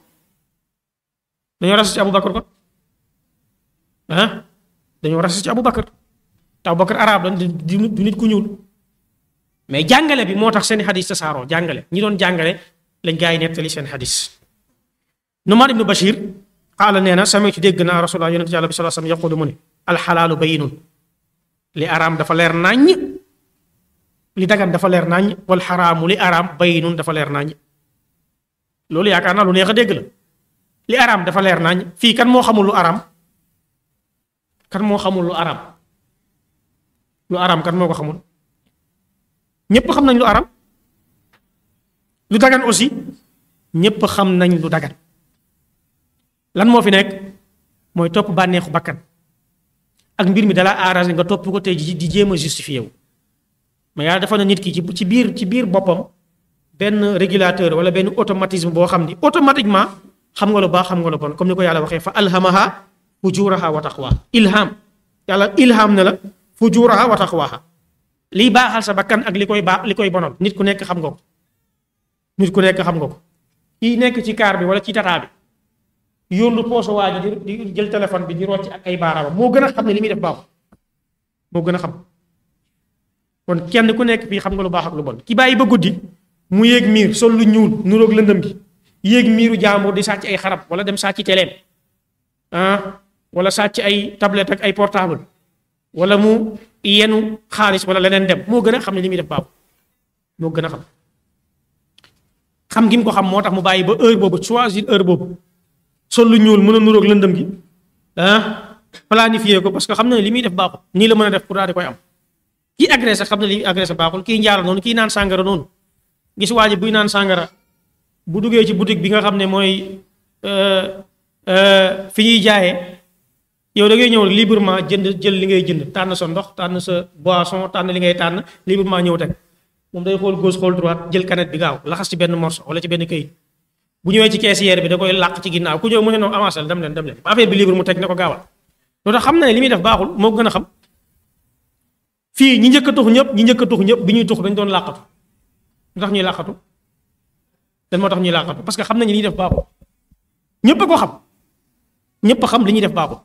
dañoo rasis ci Aboubacar kon ah dañoo rasis ci Aboubacar te Aboubacar arab la du nit ku ñuul mais jàngale bi moo tax seen xadis tasaaroo jàngale ñi doon jàngale lañ gaa yi nettali seen xadis Numaan ibnu Bashir qaala nee na sami'tu dégg naa rasulullah yonent yàlla bi sallallahu alayhi wasallam yaqulu mu ne alxalaalu bayyinun li araam dafa leer naññ li dagan dafa leer naññ wal xaraamu li araam bayyinun dafa leer naññ loolu yaakaar naa lu neex a dégg la li araam dafa leer naññ fii kan moo xamul lu araam kan moo xamul lu araam lu araam kan moo ko xamul ñépp xam nañ lu araam lu dagan aussi ñépp xam nañ lu dagan lan moo fi nekk mooy topp bànneexu bakkan ak mbir mi dala arrangé nga topp ko te di jéem a justifié wu mais yàlla dafa na nit ki ci biir ci biir boppam benn régulateur wala benn automatisme boo xam ni automatiquement xam nga lu baax xam nga lu bon comme ni ko yàlla waxee fa alhamaha fujuraha wa taqwaha ilham yàlla ilham na la fujuraha wa taqwaha liy baaxal sa bakkan ak li koy baax li koy bonal nit ku nekk xam nga ko nit ku nekk xam nga ko kii nekk ci kaar bi wala ci tataa bi yóndu pooso waa ji di jël téléphone bi di rocc ak ay baaraamam moo gën a xam ne li muy def baaxul moo gën a xam kon kenn ku nekk fii xam nga lu baax ak lu bon ki bàyyi ba guddi mu yéeg miir sol lu ñuul nuroog lëndëm gi yéeg miiru jaambur di sàcc ay xarab wala dem sàcc teleem ah wala sàcc ay tablette ak ay portable wala mu yenu xaalis wala leneen dem moo gën a xam ne li muy def baaxul moo gën a xam xam gi mu ko xam moo tax mu bàyyi ba heure boobu choisir heure boobu sol lu ñuul mën a nuroog lëndëm gi ah planifier ko parce que xam na ne li muy def baaxul nii la mën a def pour daal di koy am kii agressé xam na li agressé baaxul kii njaara noonu kii naan sàngara noonu gis waa ji buy naan sàngara bu duggee ci boutique bi nga xam ne mooy fi ñuy jaayee yow da ngay ñëw librement jënd jël li ngay jënd tànn sa ndox tànn sa boisson tànn li ngay tànn librement ñëw teg moom day xool gauche xool droite jël canette bi gaaw laxas ci benn morceau wala ci benn këyit bu ñëwee ci caissière bi da koy làq ci ginnaaw ku ñëw mu ne noonu avancé dem leen dem leen affaire bi libre mu teg ne ko gaawal loolu tax xam na ne li muy def baaxul moo gën a xam fii ñi njëkk a tux ñëpp ñi njëkk a tux ñëpp bi ñuy tux dañ doon làqatu lu tax ñuy làqatu dan moo tax ñuy làqatu parce que xam nañu li ñuy def baaxul ñëpp a ko xam ñëpp a xam li ñuy def baaxul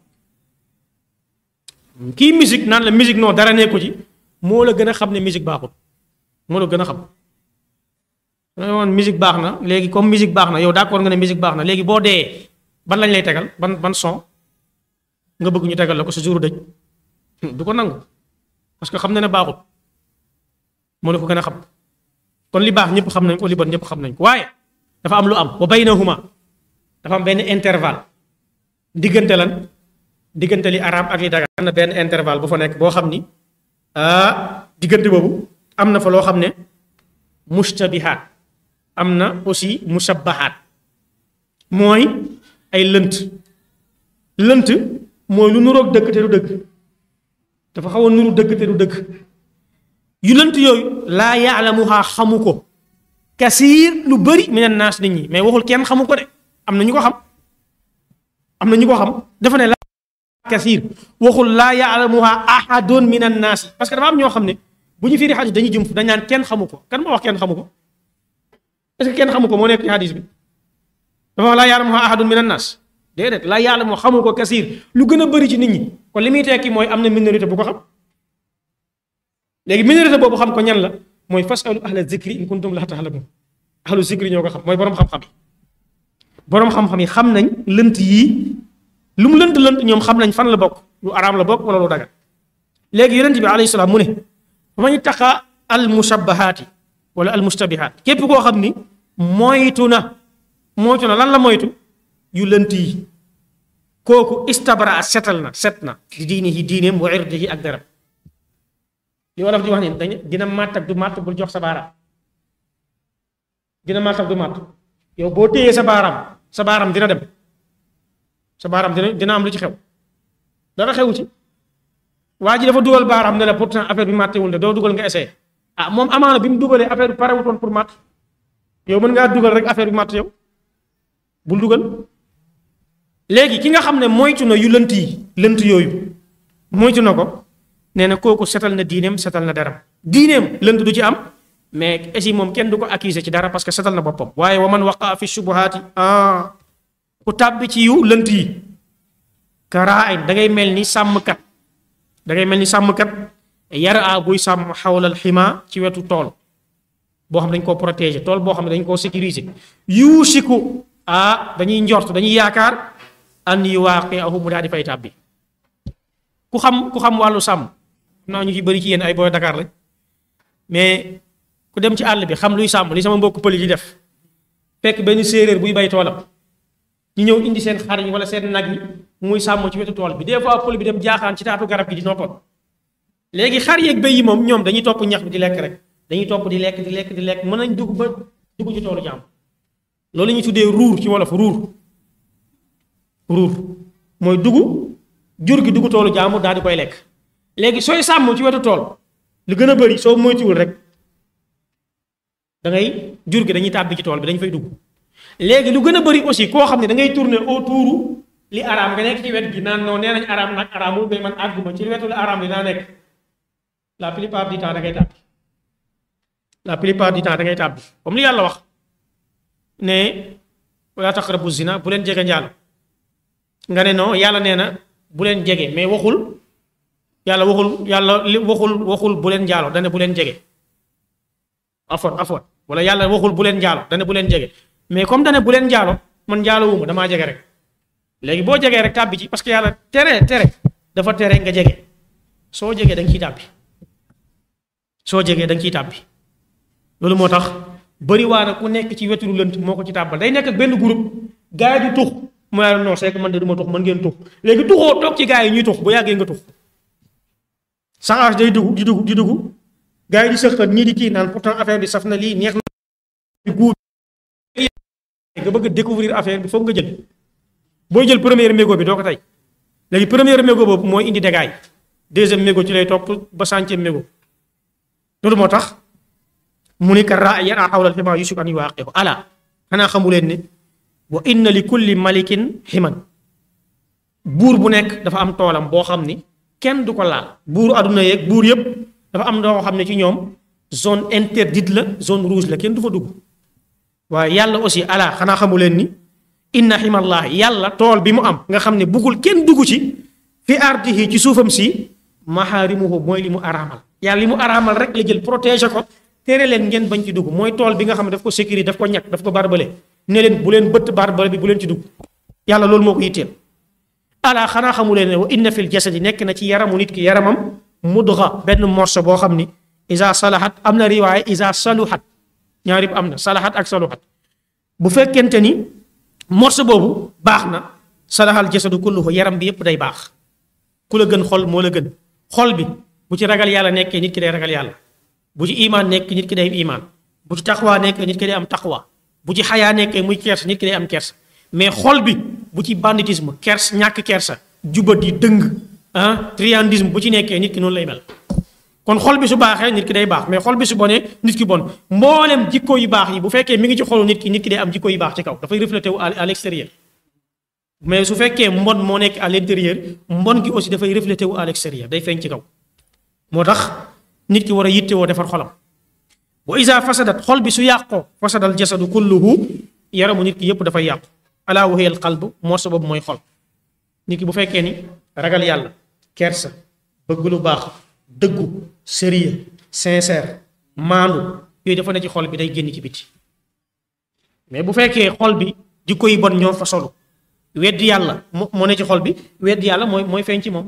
kii musique naan la musique non dara nekku ci moo la gën a xam ne musique baaxul moo la gën a xam woon musique baax na léegi comme musique baax na yow d'accord nga ne musique baax na léegi boo dee ban lañ lay tegal ban ban son nga bëgg ñu tegal la ko sa jour dëj du ko nangu parce que xam na ne baaxul moo la ko gën a xam kon li baax ñëpp xam nañ ko li bon ñëpp xam nañ ko waaye dafa am lu am wa baynahuma dafa am benn intervalle diggante lan diggante li araam ak li dagan am na benn intervalle bu fa nekk boo xam ni ah diggante boobu am na fa loo xam ne mushtabihaat am na aussi mushabbahaat mooy ay lënt lënt mooy lu nuroog dëgg te du dëgg dafa xaw a nuru dëgg te du dëgg yu lënt yooyu laa yaalamuhaa xamu ko kasiir lu bëri minan naas nit ñi mais waxul kenn xamu ko de am na ñu ko xam am na ñu ko xam dafa ne laa kasiir waxul laa yaalamuhaa ahadun minan naas parce que dafa am ñoo xam ne bu ñu firi xadis dañuy jëm dañ naan kenn xamu ko kan moo wax kenn xamu ko est-ce que kenn xamu ko moo nekk ci xadis bi dafa wax laa yaalamuhaa ahadun minan naas déedéet laa yaalamu xamu ko kasiir lu gën a bëri ci nit ñi kon li muy tekki mooy am na minorité bu ko xam léegi minorité boobu xam ko ñan la mooy fasalu ahla zikri in kuntum laa ta'lamun ahlu zikri ñoo ko xam mooy boroom xam-xam yi boroom xam-xam yi xam nañ lënt yii lu mu lënt lënt ñoom xam nañ fan la bokk lu araam la bokk wala lu dagan léegi yonent bi alayhi salaam mu ne fa man ittaqa al mushabbahaati wala al mustabihaat képp koo xam ni moytu na moytu na lan la moytu yu lënt yi kooku istabra setal na set na di diinihi diineem wa irdihi ak deram li wolof di wax ni dañ dina màtt ak du màtt bul jox sa baaraam dina màtt ak du màtt yow boo téyee sa baaraam sa baaraam dina dem sa baaraam dina dina am lu ci xew dara xewu ci waa ji dafa dugal baaraam ne la pourtant affaire bi màttewul de doo dugal nga essayé ah moom amaana bi mu dugalee affaire bi parewutoon pour màtt yow mën ngaa dugal rek affaire bi màtt yow bul dugal léegi ki nga xam ne moytu na yu lënt yi lënt yooyu moytu na ko nee na kooku setal na diineem setal na deram diineem lënt du ci am mais aussi moom kenn du ko accuser ci dara parce que setal na boppam waaye wa man waqa fi shubuhaati ah ku tàbbi ci yu lënt yi karaa da ngay mel ni sàmmkat da ngay mel ni sàmmkat yara a buy sàmm xawlal xima ci wetu tool boo xam dañ koo protéger tool boo xam ne dañ koo sécuriser yuusiku ah dañuy njort dañuy yaakaar an yuwaaqiahu mu daal di fay tàbbi ku xam ku xam wàllu sàmm naa ñu ci bëri ci yéen ay booy Dakar lañ mais ku dem ci àll bi xam luy sàmm li sama mbokk pël yi def fekk benn séeréer buy bay toolam ñu ñëw indi seen xar yi wala seen nag yi muy sàmm ci wetu tool bi des fois pël bi dem jaaxaan ci taatu garab gi di noppal léegi xar yeeg béy yi moom ñoom dañuy topp ñax bi di lekk rek dañuy topp di lekk di lekk di lekk mën nañ dugg ba dugg ci toolu jàmm loolu la ñuy tuddee ruur ci wolof ruur ruur mooy dugg jur gi dugg toolu jàmm daal di koy lekk léegi sooy sàmm ci wetu tool lu gën a bëri soo moytuwul rek da ngay jur gi dañuy tàbbi ci tool bi dañ fay dugg léegi lu gën a bëri aussi koo xam ne da ngay tourner autour li araam nga nekk ci wet gi naan non nee nañ araam nag araamul mais man àgguma ci wetu li araam li naa nekk la plupart du temps da ngay tàbbi la plupart du temps da ngay tàbbi comme li yàlla wax ne wala taqrabu zina bu leen jege njaalo nga ne non yàlla nee na bu leen jege mais waxul yàlla waxul yàlla li waxul waxul bu leen njaalo dane bu leen jege afwan afwan wala yàlla waxul bu leen njaalo dane bu leen jege mais comme dane bu leen njaalo man njaalo wuma damaa jege rek léegi boo jegee rek tàbbi ci parce que yàlla tere tere dafa tere nga jege soo jegee da nga ciy tàbbi soo jegee da nga ciy tàbbi loolu moo tax bëri waa na ku nekk ci wetu lu lënt moo ko ci tàbbal day nekk ak benn groupe gars yi di tux mu ne non c'est que man de du ma tux mën ngeen tux léegi tuxoo toog ci gars yi ñuy tux bu yàggee nga tux saxaas day dugg di dugg di dugg gars yi di sëqat ñii di kii naan pourtant affaire bi saf na lii neex na guur nga bëgg a découvrir affaire bi foog nga jël booy jël première mégo bi doo ko tey léegi première mégo boobu mooy indi dégâts yi deuxième mégo ci lay topp ba centième mégo loolu moo tax mu ni ka raa yara xawlal xima yusuf an yuwaaqihu ala xanaa xamu leen ne wa inna li kulli malikin ximan buur bu nekk dafa am toolam boo xam ni kenn du ko laal buur àdduna yeeg buur yëpp dafa am doo xam ne ci ñoom zone interdite la zone rouge la kenn du fa dugg waaye yàlla aussi ala xanaa xamu leen ni inna ximallahi yàlla tool bi mu am nga xam ne buggul kenn dugg ci fi ardihi ci suufam si maxaarimuhu mooy li mu araamal yàlla li mu araamal rek la jël protéger ko tere leen ngeen bañ ci dugg mooy tool bi nga xam ne daf ko sécurité daf ko ñàkk daf ko barbale ne leen bu leen bëtt barbale bi bu leen ci dugg yàlla loolu moo ko yitteel ala xanaa xamu leen ne wa inna fil jasadi nekk na ci yaramu nit ki yaramam mudga benn morso boo xam ni isa salahat am na riwaaya isa saluhat ñaari am na salahat ak saluhat bu fekkente ni morso boobu baax na salahal jasadu kulluhu yaram bi yépp day baax ku la gën xol moo la gën xol bi bu ci ragal yàlla nekkee nit ki day ragal yàlla bu ci imaan nekk nit ki day am imaan bu ci taqwa nekk nit ki day am taqwa bu ci xayaa nekkee muy kersa nit ki day am kersa mais xol bi bu ci banditisme kers ñàkk kersa jubati dëng ah triandisme bu ci nekkee nit ki noonu lay mel kon xol bi su baaxee nit ki day baax mais xol bi su bonee nit ki bon mboolem jikko yu baax yi bu fekkee mi ngi ci xolu nit ki nit ki day am jikko yu baax ci kaw dafay reflété wu à l'extérieur mais su fekkee mbon moo nekk à l'intérieur mbon gi aussi dafay reflété wu à l'extérieur day feeñ ci kaw moo tax nit ki war a yittewoo defar xolam wa isa fasadat xol bi su yàqoo fasadal jasadu kulluhu yaramu nit ki yépp dafay yàqu ala wa hiya al qalb moo sa boobu mooy xol nit ki bu fekkee ni ragal yàlla kersa bëgg lu baax dëggu sérieux sincère maandu yooyu dafa ne ci xol bi day génn ci biti mais bu fekkee xol bi jikko yi bon ñoo fa solu weddi yàlla moo ne ci xol bi weddi yàlla mooy mooy feeñ ci moom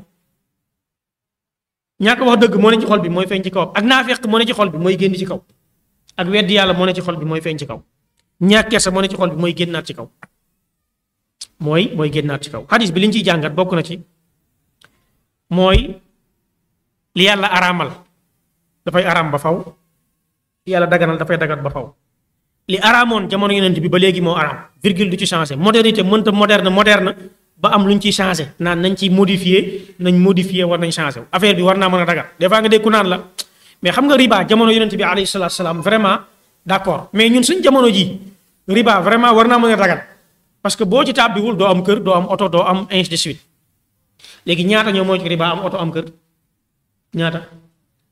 ñàkk wax dëgg moo ne ci xol bi mooy feeñ ci kaw ak naafeq moo ne ci xol bi mooy génn ci kaw ak weddi yàlla moo ne ci xol bi mooy feeñ ci kaw ñàkk kersa moo ne ci xol bi mooy génnaat ci kaw mooy mooy génnaat ci kaw xadis bi li ñu ciy jàngat bokk na ci mooy li yàlla araamal dafay araam ba faw li yàlla daganal dafay dagat ba faw li araamoon jamono yonent bi ba léegi moo araam virgule du ci changé modernité mënta moderne moderne ba am lu ñu ciy changé naan nañ ci modifié nañ modifié war nañ changé affaire bi war naa mën a dagat des fois nga dégg ku naan la mais xam nga riba jamono yonent bi alayhi salaatu salaam vraiment d'accord mais ñun suñ jamono ji riba vraiment war naa mën a dagat parce que boo ci tàbbiwul doo am kër doo am oto doo am ainsi de suite léegi ñaata ñoo moo ci riba am oto am kër ñaata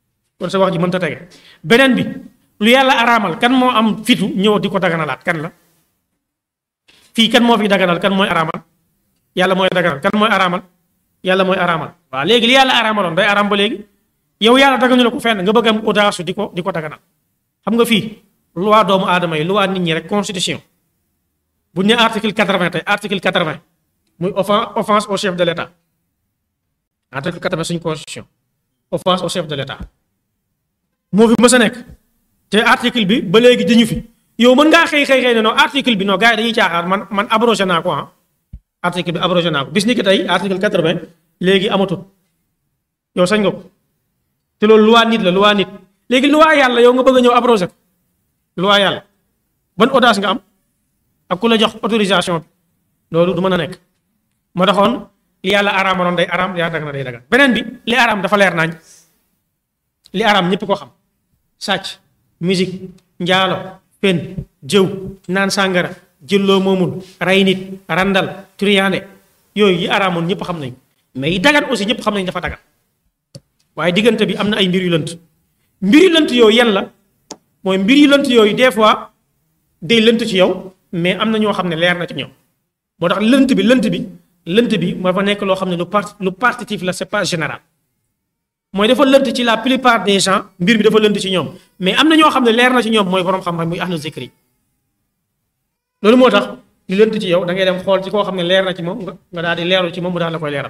kon sa wax ji mënta tege beneen bi lu yàlla araamal kan moo am fitu ñëw di ko daganalaat kan la fii kan moo fi daganal kan mooy araamal yàlla mooy daganal kan mooy araamal yàlla mooy araamal waaw léegi li yàlla araamaloon day araam ba léegi yow yàlla daganu la ko fenn nga bëgg am audace di ko di ko daganal xam nga fii loi doomu aadama yi loi nit ñi rek constitution bu ñu ne article quatre-vingt tey article quatre-vingt muy offen offense au chef de l' état article quatre-vingt suñu constitution offense au chef de l' état moo fi mës a nekk te article bi ba léegi dañu fi yow mën ngaa xëy xëy xëy ne non article bi non gars yi dañuy caaxaan man man abrogé naa ko ah article bi abrogé naa ko bis ni ki tey article quatre-vingt léegi amatul yow sañ nga ko te loolu loi nit la loi nit léegi loi yàlla yow nga bëgg a ñëw abrogé ko loi yàlla ban audace nga am ak ku la jox autorisation bi loolu du mën a nekk moo taxoon li yàlla araamaloon day araam li yàlla daga na day daga beneen bi li araam dafa leer nañ li araam ñëpp ko xam sàcc musique njaalo fen jëw naan sàngara jëlloo moomul rey nit randal turiyaande yooyu yi araamoon ñëpp xam nañ mais yi dagan aussi ñëpp xam nañ dafa dagan waaye diggante bi am na ay mbir yu lënt mbir yu lënt yooyu yan la mooy mbir yu lënt yooyu des fois day lënt ci yow mais am na ñoo xam ne leer na ci ñoom moo tax lënt bi lënt bi lënt bi moo fa nekk loo xam ne lu part lu partitif la c'est pas général mooy dafa lënt ci la plupart des gens mbir bi dafa lënt ci ñoom mais am na ñoo xam ne leer na ci ñoom mooy borom xam-xam muy ahlu zikri loolu moo tax li lënt ci yow da ngay dem xool ci koo xam ne leer na ci moom nga nga daal di leerlu ci moom mu daal la koy leeral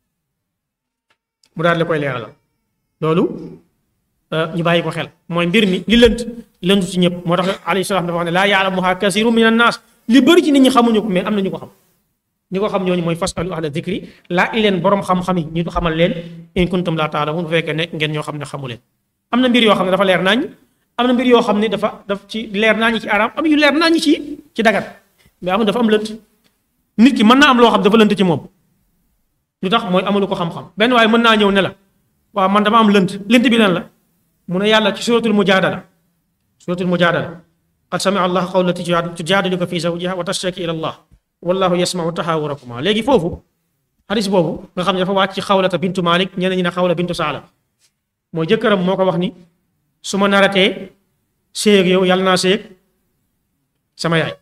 mu daal la koy leeralal loolu ñu bàyyi ko xel mooy mbir mi li lënt lënt ci ñëpp moo tax alayhi salaam dafa wax ne laa yaalamuha kasiru min annaas li bëri ci nit ñi xamuñu ko mais am na ñu ko xam ñi ko xam ñooñu mooy fasalu ahla dikri laa i leen borom xam-xam yi ñu xamal leen in kuntum laa taalamun bu fekkee nekk ngeen ñoo xam ne xamu leen am na mbir yoo xam ne dafa leer nañ am na mbir yoo xam ne dafa daf ci leer nañ ci araam am yu leer nañ ci ci dagat mais am dafa am lënt nit ki mën naa am loo xam dafa lënt ci moom lu tax mooy amulu ko xam-xam benn waaye mën naa ñëw ne la waaw man dama am lënt lënt bi lan la mu ne yàlla ci suratul mujaadala suratul mujaadala qad samia allah qawla lati tujaadiluka fi zawjiha wa tashtaki ila allah wallahu yasmau taxaawurakuma léegi foofu xadis boobu nga xam ne dafa wàcc ci xawlata bintu malik ñeneen ñi ne xawla bintu saala mooy jëkkëram moo ko wax ni su ma naratee séeg yow yàlla naa séeg sama yaay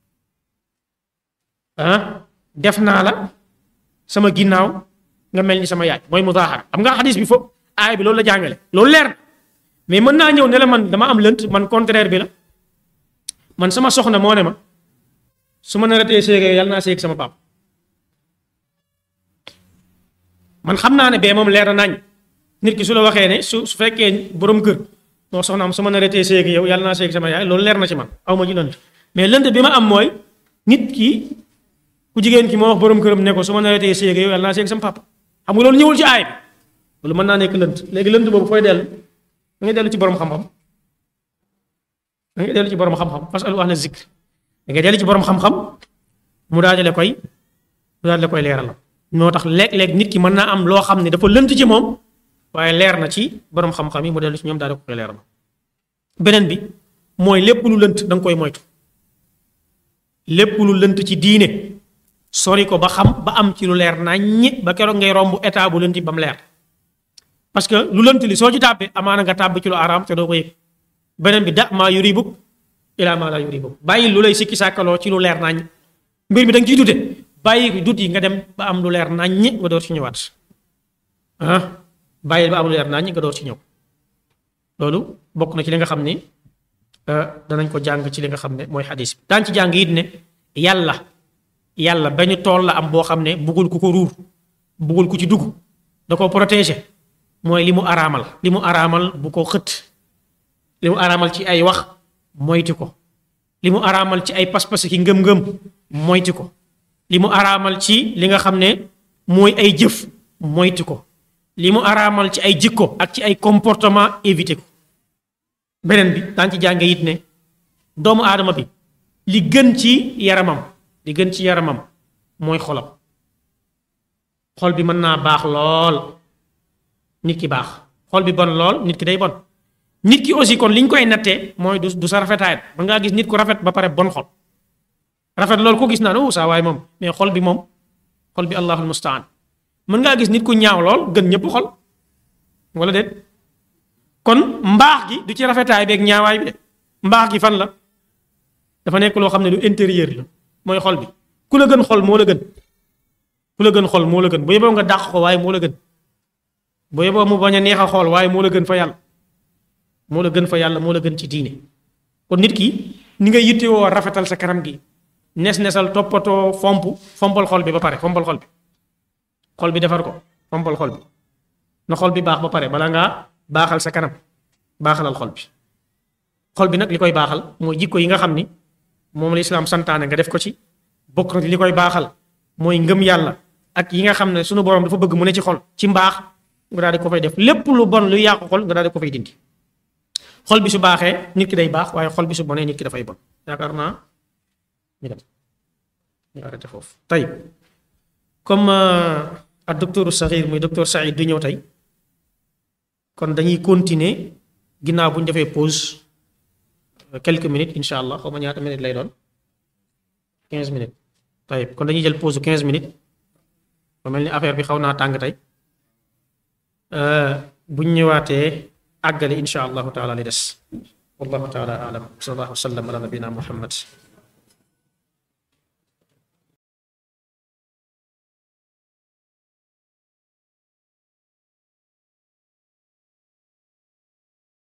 ah def naa la sama ginnaaw nga mel ni sama yaay mooy mudaaxara xam nga xadis bi foofu aay bi loolu la jàngale loolu leer na mais mën naa ñëw ne la man dama am lënt man contraire bi la man sama soxna moo ne ma su ma naratee séeg yow yàlla naa séeg sama pap man xam naa ne bee moom leer na nañ nit ki su la waxee ne su su fekkee borom kër non soxnaam su ma naratee séeg yow yàlla naa séeg sama yaay loolu leer na ci man aw ma ci lënt mais lënt bi ma am mooy nit ki ku jigéen ki moo wax borom këram ne ko su ma naratee séeg yow yàlla naa séeg sama papa xam nga loolu ñëwul ci aay bi loolu mën naa nekk lënt léegi lënt boobu fooy dellu da ngay dellu ci borom xam-xam da ngay dellu ci borom xam-xam fasalu ahla zikr da ngay dellu ci borom xam-xam mu daal di la koy mu daal di la koy leeral moo tax léeg-léeg nit ki mën naa am loo xam ne dafa lënt ci moom waaye leer na ci borom xam-xam yi mu dellu ci ñoom daal di koy leeral beneen bi mooy lépp lu lënt da nga koy moytu lépp lu lënt ci diine sori ko ba xam ba am ci lu leer naññi ba keroog ngay romb état bu lënt ba mu leer parce que lu lënt li soo ci tàbbee amaana nga tàbb ci lu araam te doo ko yëg beneen bi da maa yuribuk ilaa maa laa yuribuk bàyyi lu lay sikki sàkkaloo ci lu leer naññ mbir mi da nga ciy dute bàyyi dut yi nga dem ba am lu leer naññ nga door ci ñëwaat ah bàyyi ba am lu leer naññ nga door ci ñëw loolu bokk na ci li nga xam ni danañ ko jàng ci li nga xam ne mooy xadis bi daan ci jàng it ne yàlla yàlla benn tool la am boo xam ne buggul ku ko ruur buggul ku ci dugg da ko protéger mooy li mu araamal li mu araamal bu ko xët li mu araamal ci ay wax moytu ko li mu araamal ci ay pas-pas ki ngëm-ngëm moytu ko li mu araamal ci li nga xam ne mooy ay jëf moytu ko li mu araamal ci ay jikko ak ci ay comportement éviter ko beneen bi daan ci jànge it ne doomu aadama bi li gën ci yaramam li gën ci yaramam mooy xolam xol bi mën naa baax lool nit ki baax xol bi bon lool nit ki day bon nit ki aussi kon li ñu koy nattee mooy du du sa rafetaay ba ngaa gis nit ku rafet ba pare bon xol rafet loolu ko gis naa ne saa waaye moom mais xol bi moom xol bi allahul mustaan mën ngaa gis nit ku ñaaw lool gën ñëpp xol wala déet kon mbaax gi du ci rafetaay beeg ñaawaay bi de mbaax gi fan la dafa nekk loo xam ne lu intérieur la mooy xol bi ku la gën xol moo la gën ku la gën xol moo la gën bu yeboo nga dàq ko waaye moo la gën bu yeboo mu bañ a neex a xool waaye moo la gën fa yàlla moo la gën fa yàlla moo la gën ci diine kon nit ki ni nga yittewoo rafetal sa kanam gi nes-nesal toppatoo fomp fompal xol bi ba pare fompal xol bi xol bi defar ko fompal xol bi na xol bi baax ba pare bala ngaa baaxal sa kanam baaxalal xol bi xol bi nag li koy baaxal mooy jikko yi nga xam ni moom la islaam santaane nga def ko ci bokk na li koy baaxal mooy ngëm yàlla ak yi nga xam ne sunu borom dafa bëgg mu ne ci xol ci mbaax nga daal di ko fay def lépp lu bon lu yàqu xol nga daal di ko fay dindi xol bi su baaxee nit ki day baax waaye xol bi su bonee nit ki dafay bon yaakaar naa ñu dem ñu arrêté foofu tey comme ak docteur Sakhir muy docteur Saïd du ñëw tey kon dañuy continuer ginnaaw bu ñu defee pause quelques minutes incha allah xaw ma ñaata minutes lay doon quinze minutes tey kon dañuy jël pause quinze minutes ba mel ni affaire bi xaw naa tàng tey bu ñu ñëwaatee àggale incha allahu taala li des wallahu taala alam sallallahu wa sallam ala nabina muhammad